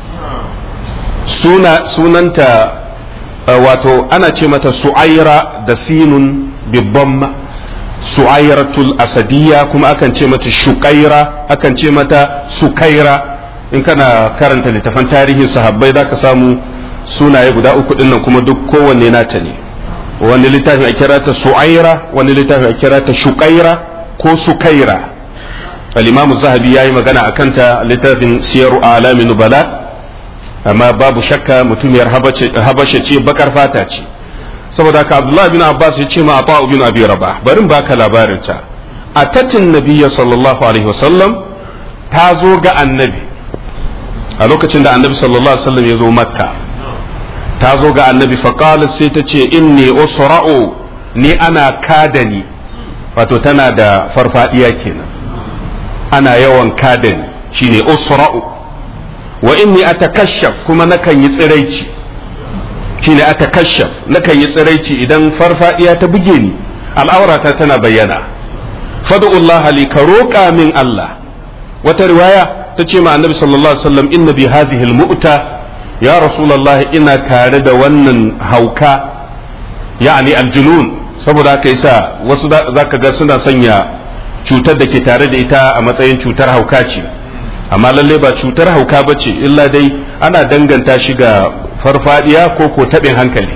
suna sunanta wato ana ce mata su'aira da sinun bibban su'airatul asadiyya kuma akan ce mata shukaira akan ce mata sukaira in kana karanta littafan tarihin sahabbai za ka samu sunaye guda uku dinnan kuma duk kowanne nata ne wani littafin a kira ta su'aira wani littafin a kira ta shukaira ko sukaira al-imamu zahabi ya yi magana a kanta littafin siyaru alamin nubala amma babu shakka mutumiyar habasha ce bakar fata ce saboda haka abdullahi bin abbas ya ce ma a bin abi rabah barin baka labarin ta a tatin nabiyya sallallahu alaihi wasallam ta zo ga annabi a lokacin da annabi sallallahu alaihi wasallam ya zo makka ta zo ga annabi faqala sai ta ce inni usra'u ni ana kadani wato tana da farfadiya kenan ana yawan kadani shine usra'u wa inni atakashaf kuma nakan yi tsiraici shine atakashaf nakan yi tsiraici idan farfadiya ta buge ni al'aurata tana bayyana fad'ullah li ka roƙa min Allah wata riwaya ta ce ma annabi sallallahu alaihi wasallam inna bi hadhihi al-mu'ta ya rasulullah ina tare da wannan hauka yani aljunun saboda haka yasa wasu zaka ga suna sanya cutar da ke tare da ita a matsayin cutar hauka ce amma lalle ba cutar hauka ba ce illa dai ana danganta shi ga farfadiya ko ko taɓin hankali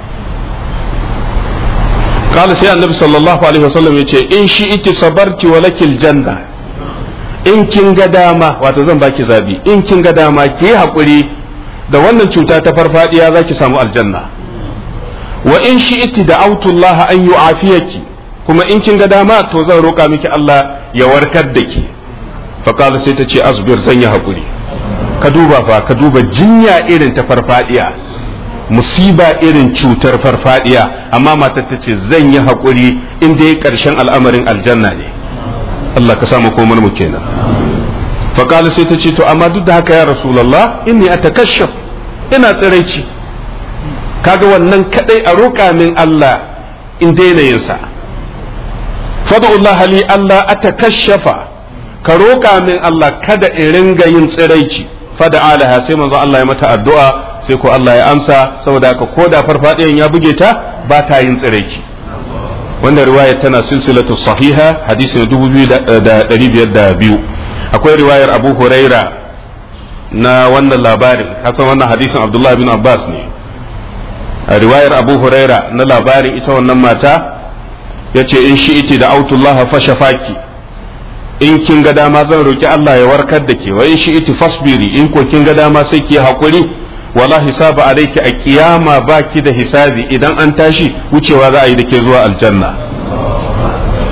قال سي النبي صلى الله عليه وسلم يقول إن شئت صبرت ولك الجنة in kin ga dama wato zan baki zabi in kin ga dama ki haƙuri da wannan cuta ta farfadiya za ki samu aljanna wa in shi'ti da autullaha an yu'afiyaki kuma in kin ga dama to zan roƙa miki Allah ya warkar da ki faƙala sai ta ce asbir zan yi haƙuri ka duba fa ka duba jinya irin ta farfadiya musiba irin cutar farfadiya amma matar ta ce zan yi haƙuri in dai ƙarshen al'amarin aljanna ne Allah ka samu komar mu kenan faƙala sai ta ce to amma duk da haka ya rasulallah inni atakashaf ina tsiraici kaga wannan kadai a roƙa min Allah in daina yin sa fad'ullah li Allah atakashafa ka roƙa min Allah kada in ringa yin tsiraici fada alaha sai manzo Allah ya mata addu'a sai ko Allah ya amsa saboda haka ko da farfadiyan ya buge ta ba ta yin tsiraici wannan riwaya tana silsilatu sahiha hadisi na 2502 akwai riwayar Abu Huraira na wannan labarin kasan wannan hadisin Abdullah bin Abbas ne a riwayar Abu Huraira na labarin ita wannan mata yace in shi iti da autullaha fashafaki in kin ga dama zan roki Allah ya warkar da ke wa in shi iti fasbiri in ko kin ga dama sai ki hakuri wala hisaba alayki a kiyama baki da hisabi idan an tashi wucewa za a yi da ke zuwa aljanna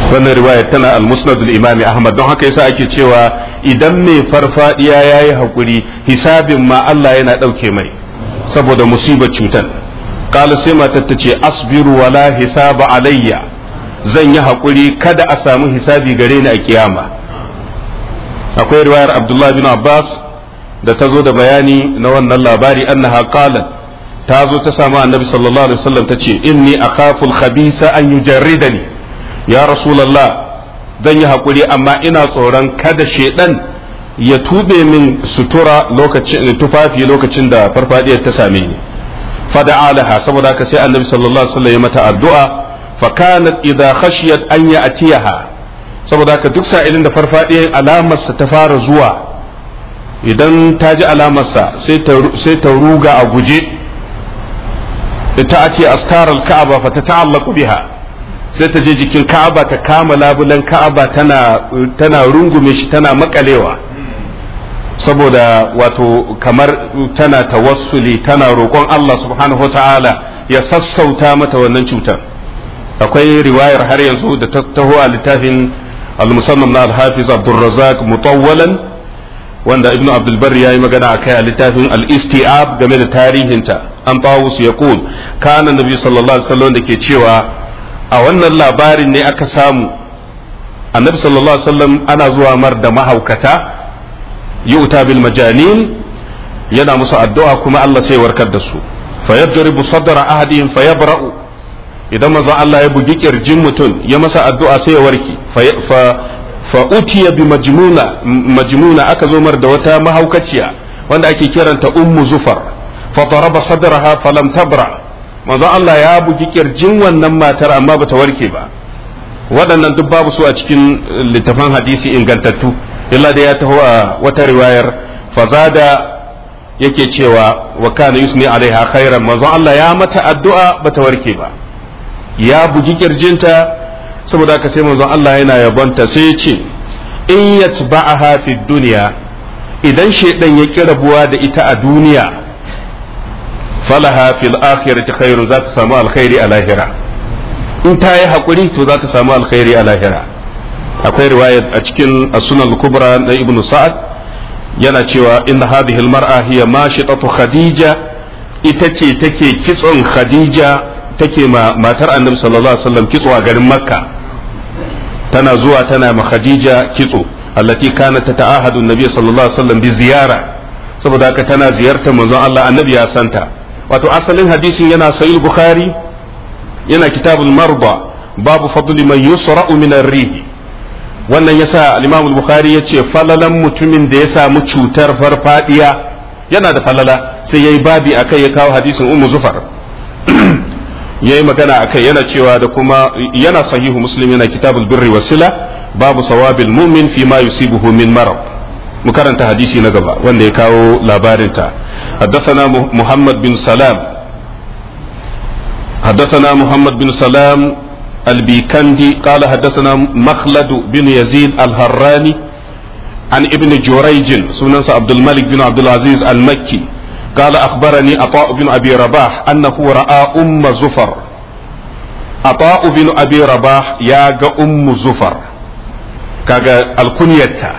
wannan riwayar tana al-musnad al-imami ahmad don haka yasa ake cewa idan mai farfadiya yayi hakuri hisabin ma Allah yana dauke mai saboda musibar cutar kala sai matar ta ce asbiru wala hisaba alayya zan yi hakuri kada a samu hisabi gare ni a kiyama akwai riwayar abdullahi bin abbas da ta zo da bayani na wannan labari annaha qalat ta zo ta samu annabi sallallahu alaihi wasallam ta ce inni akhafu al-khabisa an yujarridani ya rasulullah zan yi hakuri amma ina tsoron kada shedan ya tube min sutura lokacin tufafi lokacin da farfadiyar ta same ni fada'a laha saboda haka sai annabi sallallahu alaihi wasallam ya mata addu'a fa kanat idha khashiyat an ya'tiyaha saboda haka duk sa'ilin da farfadiyar alamarsa ta fara zuwa idan ta ji alamarsa sai ta ruga a guje ta ake astar al-ka'aba fa ta ta'allaqu biha sai ta je jikin ka'aba ta kama labulan ka'aba tana tana rungume shi tana makalewa saboda wato kamar tana tawassuli tana roƙon Allah subhanahu wa ta'ala ya sassauta mata wannan cutar akwai riwayar har yanzu da ta taho a littafin al-musannam na al-hafiz abdurrazzaq mutawwalan wanda ibnu abdul bar yayi magana akai a littafin al-isti'ab game da tarihinta an tawus yaqul kana nabi sallallahu alaihi wasallam da ke cewa a wannan labarin ne aka samu annabi sallallahu alaihi wasallam ana zuwa mar da mahaukata yu'ta bil majanin yana musu addu'a kuma Allah sai warkar da su fa yadribu sadra ahadihim fa yabra'u idan manzo Allah ya bugi kirjin mutum ya masa addu'a sai ya warke fa fa utiya bi majnuna majnuna aka zo mar da wata mahaukaciya wanda ake kiranta ummu zufar fa daraba sadraha falam tabra manzo Allah ya bugi kirjin wannan matar amma bata warke ba waɗannan duk babu su a cikin littafan hadisi ingantattu illa da ya taho a wata riwayar fazada yake cewa wa kana yusni alaiha khairan manzo Allah ya mata addu'a bata warke ba ya bugi kirjinta saboda haka sai manzo Allah yana yabonta sai ya ce in yatba'aha fi dunya idan shedan ya ki rabuwa da ita a duniya falaha fil akhirati khairun za ta samu alkhairi a lahira in ta yi hakuri to za ta samu alkhairi a lahira akwai riwayat a cikin as-sunan kubra na ibnu sa'ad yana cewa inna hadhihi al-mar'a hiya mashitatu khadija ita ce take kitson khadija take ma matar annabi sallallahu alaihi wasallam kitso a garin makka tana zuwa tana ma khadija kitso allati kanat tata'ahadu an-nabi sallallahu alaihi wasallam bi ziyara saboda haka tana ziyartar manzon Allah annabi ya santa wato asalin hadisin yana sahih bukhari yana kitabul marba babu fadli man yusra'u min ar-rih wannan yasa al-imam al-bukhari yace falalan mutumin da ya samu cutar farfadiya yana da falala sai yayi babi akai ya kawo hadisin ummu zufar yayi magana akai yana cewa da kuma yana sahihu muslim yana kitabul birri wasila babu sawabil mu'min fi ma yusibuhu min marad mu karanta hadisi na gaba wanda ya kawo labarinta حدثنا محمد بن سلام حدثنا محمد بن سلام البيكندي قال حدثنا مخلد بن يزيد الهراني عن ابن جريج سنن عبد الملك بن عبد العزيز المكي قال أخبرني عطاء بن أبي رباح أنه رأى أم زفر عطاء بن أبي رباح يا أم زفر كاغا الكنيتا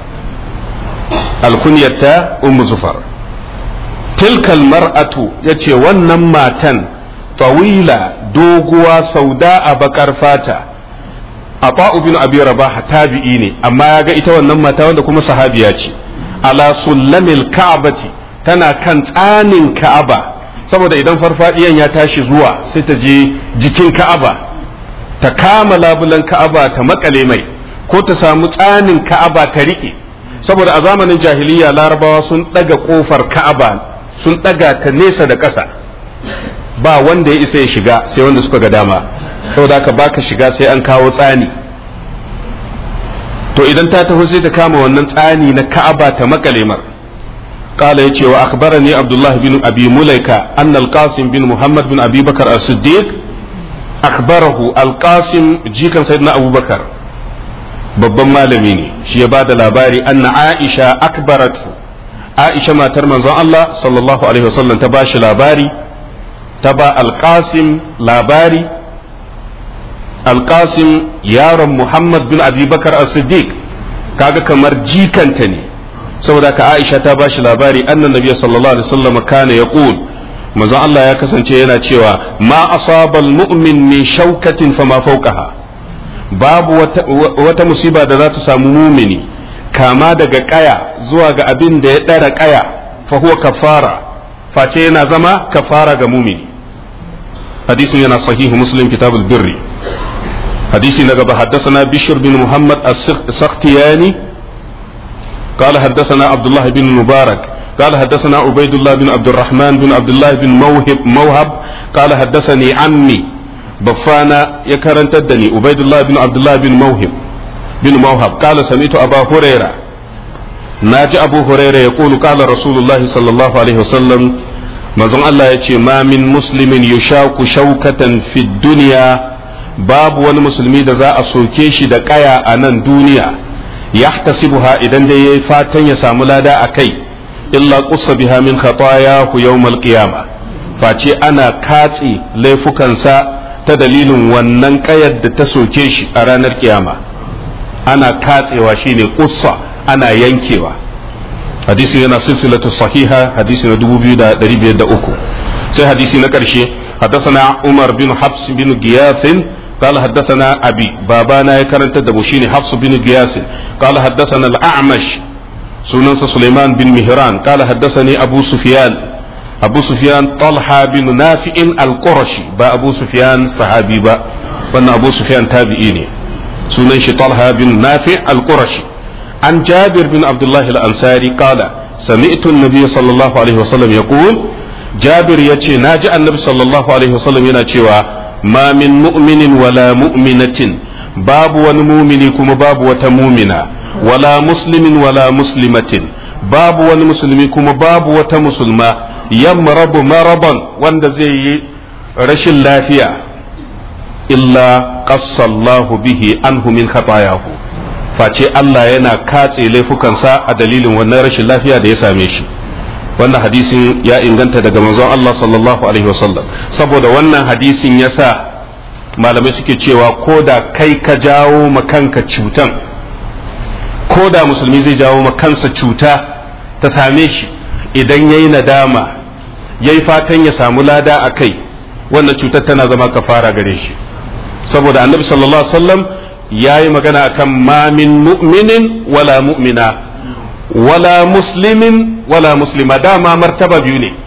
الكنيتا أم زفر تلك المرأة يتي ونن ماتن طويلة دوغوا سوداء بكر فاتا Ata'u bin Abi Rabah tabi'i ne amma ya ga ita wannan mata wanda kuma sahabiya ce ala sullamil ka'bati tana kan tsanin Ka'aba saboda idan farfadiyan ya tashi zuwa sai ta je jikin Ka'aba ta kama labulan Ka'aba ta makale mai ko ta samu tsanin Ka'aba ta rike saboda a zamanin jahiliya larabawa sun daga kofar Ka'aba sun daga ta nesa da ƙasa ba wanda ya isa ya shiga sai wanda suka ga dama saboda haka baka shiga sai an kawo tsani to idan ta taho sai ta kama wannan tsani na Ka'aba ta makale mar قال يتي وأخبرني عبد الله بن أبي مليكة أن القاسم بن محمد بن أبي بكر الصديق أخبره القاسم جيكا سيدنا أبو بكر babban malami ne shi ya bada labari anna Aisha akbarat Aisha matar manzon Allah sallallahu alaihi wasallam ta bashi labari ta ba alqasim labari alƙasim yaron muhammad bin abubakar as-siddiq kaga kamar jikanta ne saboda ka aisha ta bashi labari annan nabiya sallallahu alaihi wasallam kana yaqul manzon Allah ya kasance yana cewa ma asabal mu'min min shaukatin fama fawqaha babu wata, wata musiba da za ta samu mumini kama daga kaya zuwa ga abin da ya ɗara kaya fa huwa kafara face yana zama kafara ga mumini hadisin yana sahihu muslim kitabul birri hadisi na gaba haddasana bishir bin muhammad as-sakhtiyani قال حدثنا عبد الله بن مبارك قال حدثنا عبيد الله بن عبد الرحمن بن عبد الله بن موهب موهب قال حدثني عمي بفانا يكرن تدني عبيد الله بن عبد الله بن موهب بن موهب قال سمعت أبا هريرة ناجي أبو هريرة يقول قال رسول الله صلى الله عليه وسلم manzon Allah ya ce ma min muslimin yushaku shaukatan fi duniya babu wani musulmi da za a soke shi da kaya a nan duniya yahtasibuha idan dai yayi fatan ya samu lada a kai illa qussa biha min khatayahu yawmal qiyamah face ana katse laifukansa ta dalilin wannan kayar da ta soke shi a ranar kiyama ana katsewa shine qussa ana yankewa hadisi yana silsilatu sahiha hadisi na 2503 sai hadisi na karshe حدثنا عمر بن حفص بن غياث قال حدثنا أبي بابانا يكرنت دبوشيني حفص بن غياث قال حدثنا الأعمش سننس سليمان بن مهران قال حدثني أبو سفيان أبو سفيان طلحة بن نافع القرشي با أبو سفيان صحابي با وأن أبو سفيان تابعيني سننش طلحة بن نافع القرشي عن جابر بن عبد الله الأنصاري قال سمعت النبي صلى الله عليه وسلم يقول جابر يتي ناجي النبي صلى الله عليه وسلم يناتي ما من مؤمن ولا مؤمنة باب ونمؤمن كما باب وتمؤمنة ولا مسلم ولا مسلمة باب ونمسلم كما باب وتمسلمة يمرض مرضا وان زي رش اللافية إلا قص الله به عنه من خطاياه face Allah yana katse laifukansa a dalilin wannan rashin lafiya da ya same shi wannan hadisin ya inganta daga manzon Allah sallallahu alaihi wasallam saboda wannan hadisin ya sa malamai suke cewa ko da kai ka jawo kanka cutan ko da musulmi zai jawo kansa cuta ta same shi idan ya yi nadama ya yi fatan ya samu lada a kai wannan cutar tana zama kafara gare shi saboda annabi sallallahu alaihi wasallam ya yi magana akan ma min mu'minin wala mu'mina wala muslimin wala muslima dama martaba biyu ne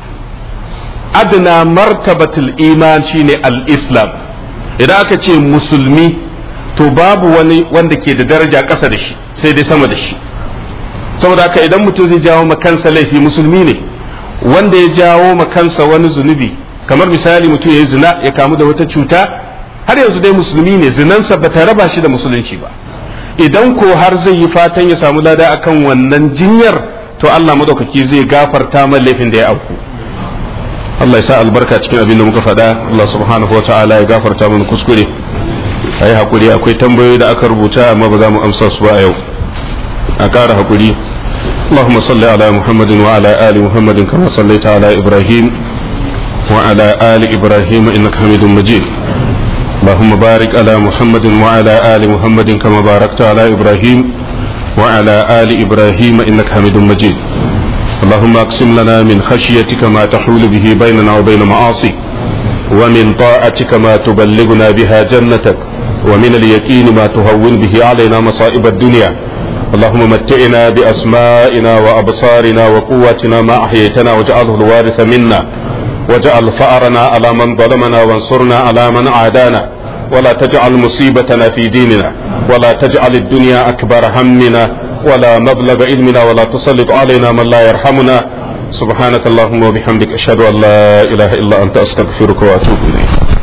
adna martabatul iman shine al-islam idan aka ce musulmi to babu wani wanda ke da daraja ƙasa da shi sai dai sama da shi saboda haka idan mutum zai jawo kansa laifi musulmi ne wanda ya jawo kansa wani zunubi kamar misali mutum ya yi zina ya kamu da wata cuta har yanzu dai musulmi ne zinansa ba ta raba shi da musulunci ba idan ko har zai yi fatan ya samu lada akan wannan jinyar to Allah madaukaki zai gafarta man laifin da ya auku Allah ya sa albarka cikin abin da muka faɗa Allah subhanahu wa ta'ala ya gafarta mana kuskure ayi hakuri akwai tambayoyi da aka rubuta amma ba za mu amsa su ba a yau a ƙara hakuri اللهم صل على محمد وعلى آل محمد كما صليت على إبراهيم وعلى آل إبراهيم إنك حميد مجيد اللهم بارك على محمد وعلى آل محمد كما باركت على إبراهيم وعلى آل إبراهيم إنك حميد مجيد اللهم أقسم لنا من خشيتك ما تحول به بيننا وبين معاصيك ومن طاعتك ما تبلغنا بها جنتك ومن اليقين ما تهون به علينا مصائب الدنيا اللهم متعنا بأسمائنا وأبصارنا وقواتنا ما أحييتنا واجعله الوارث منا واجعل فأرنا على من ظلمنا وانصرنا على من عادانا ولا تجعل مصيبتنا في ديننا ولا تجعل الدنيا أكبر همنا ولا مبلغ علمنا ولا تسلط علينا من لا يرحمنا سبحانك اللهم وبحمدك أشهد أن لا إله إلا أنت أستغفرك وأتوب إليك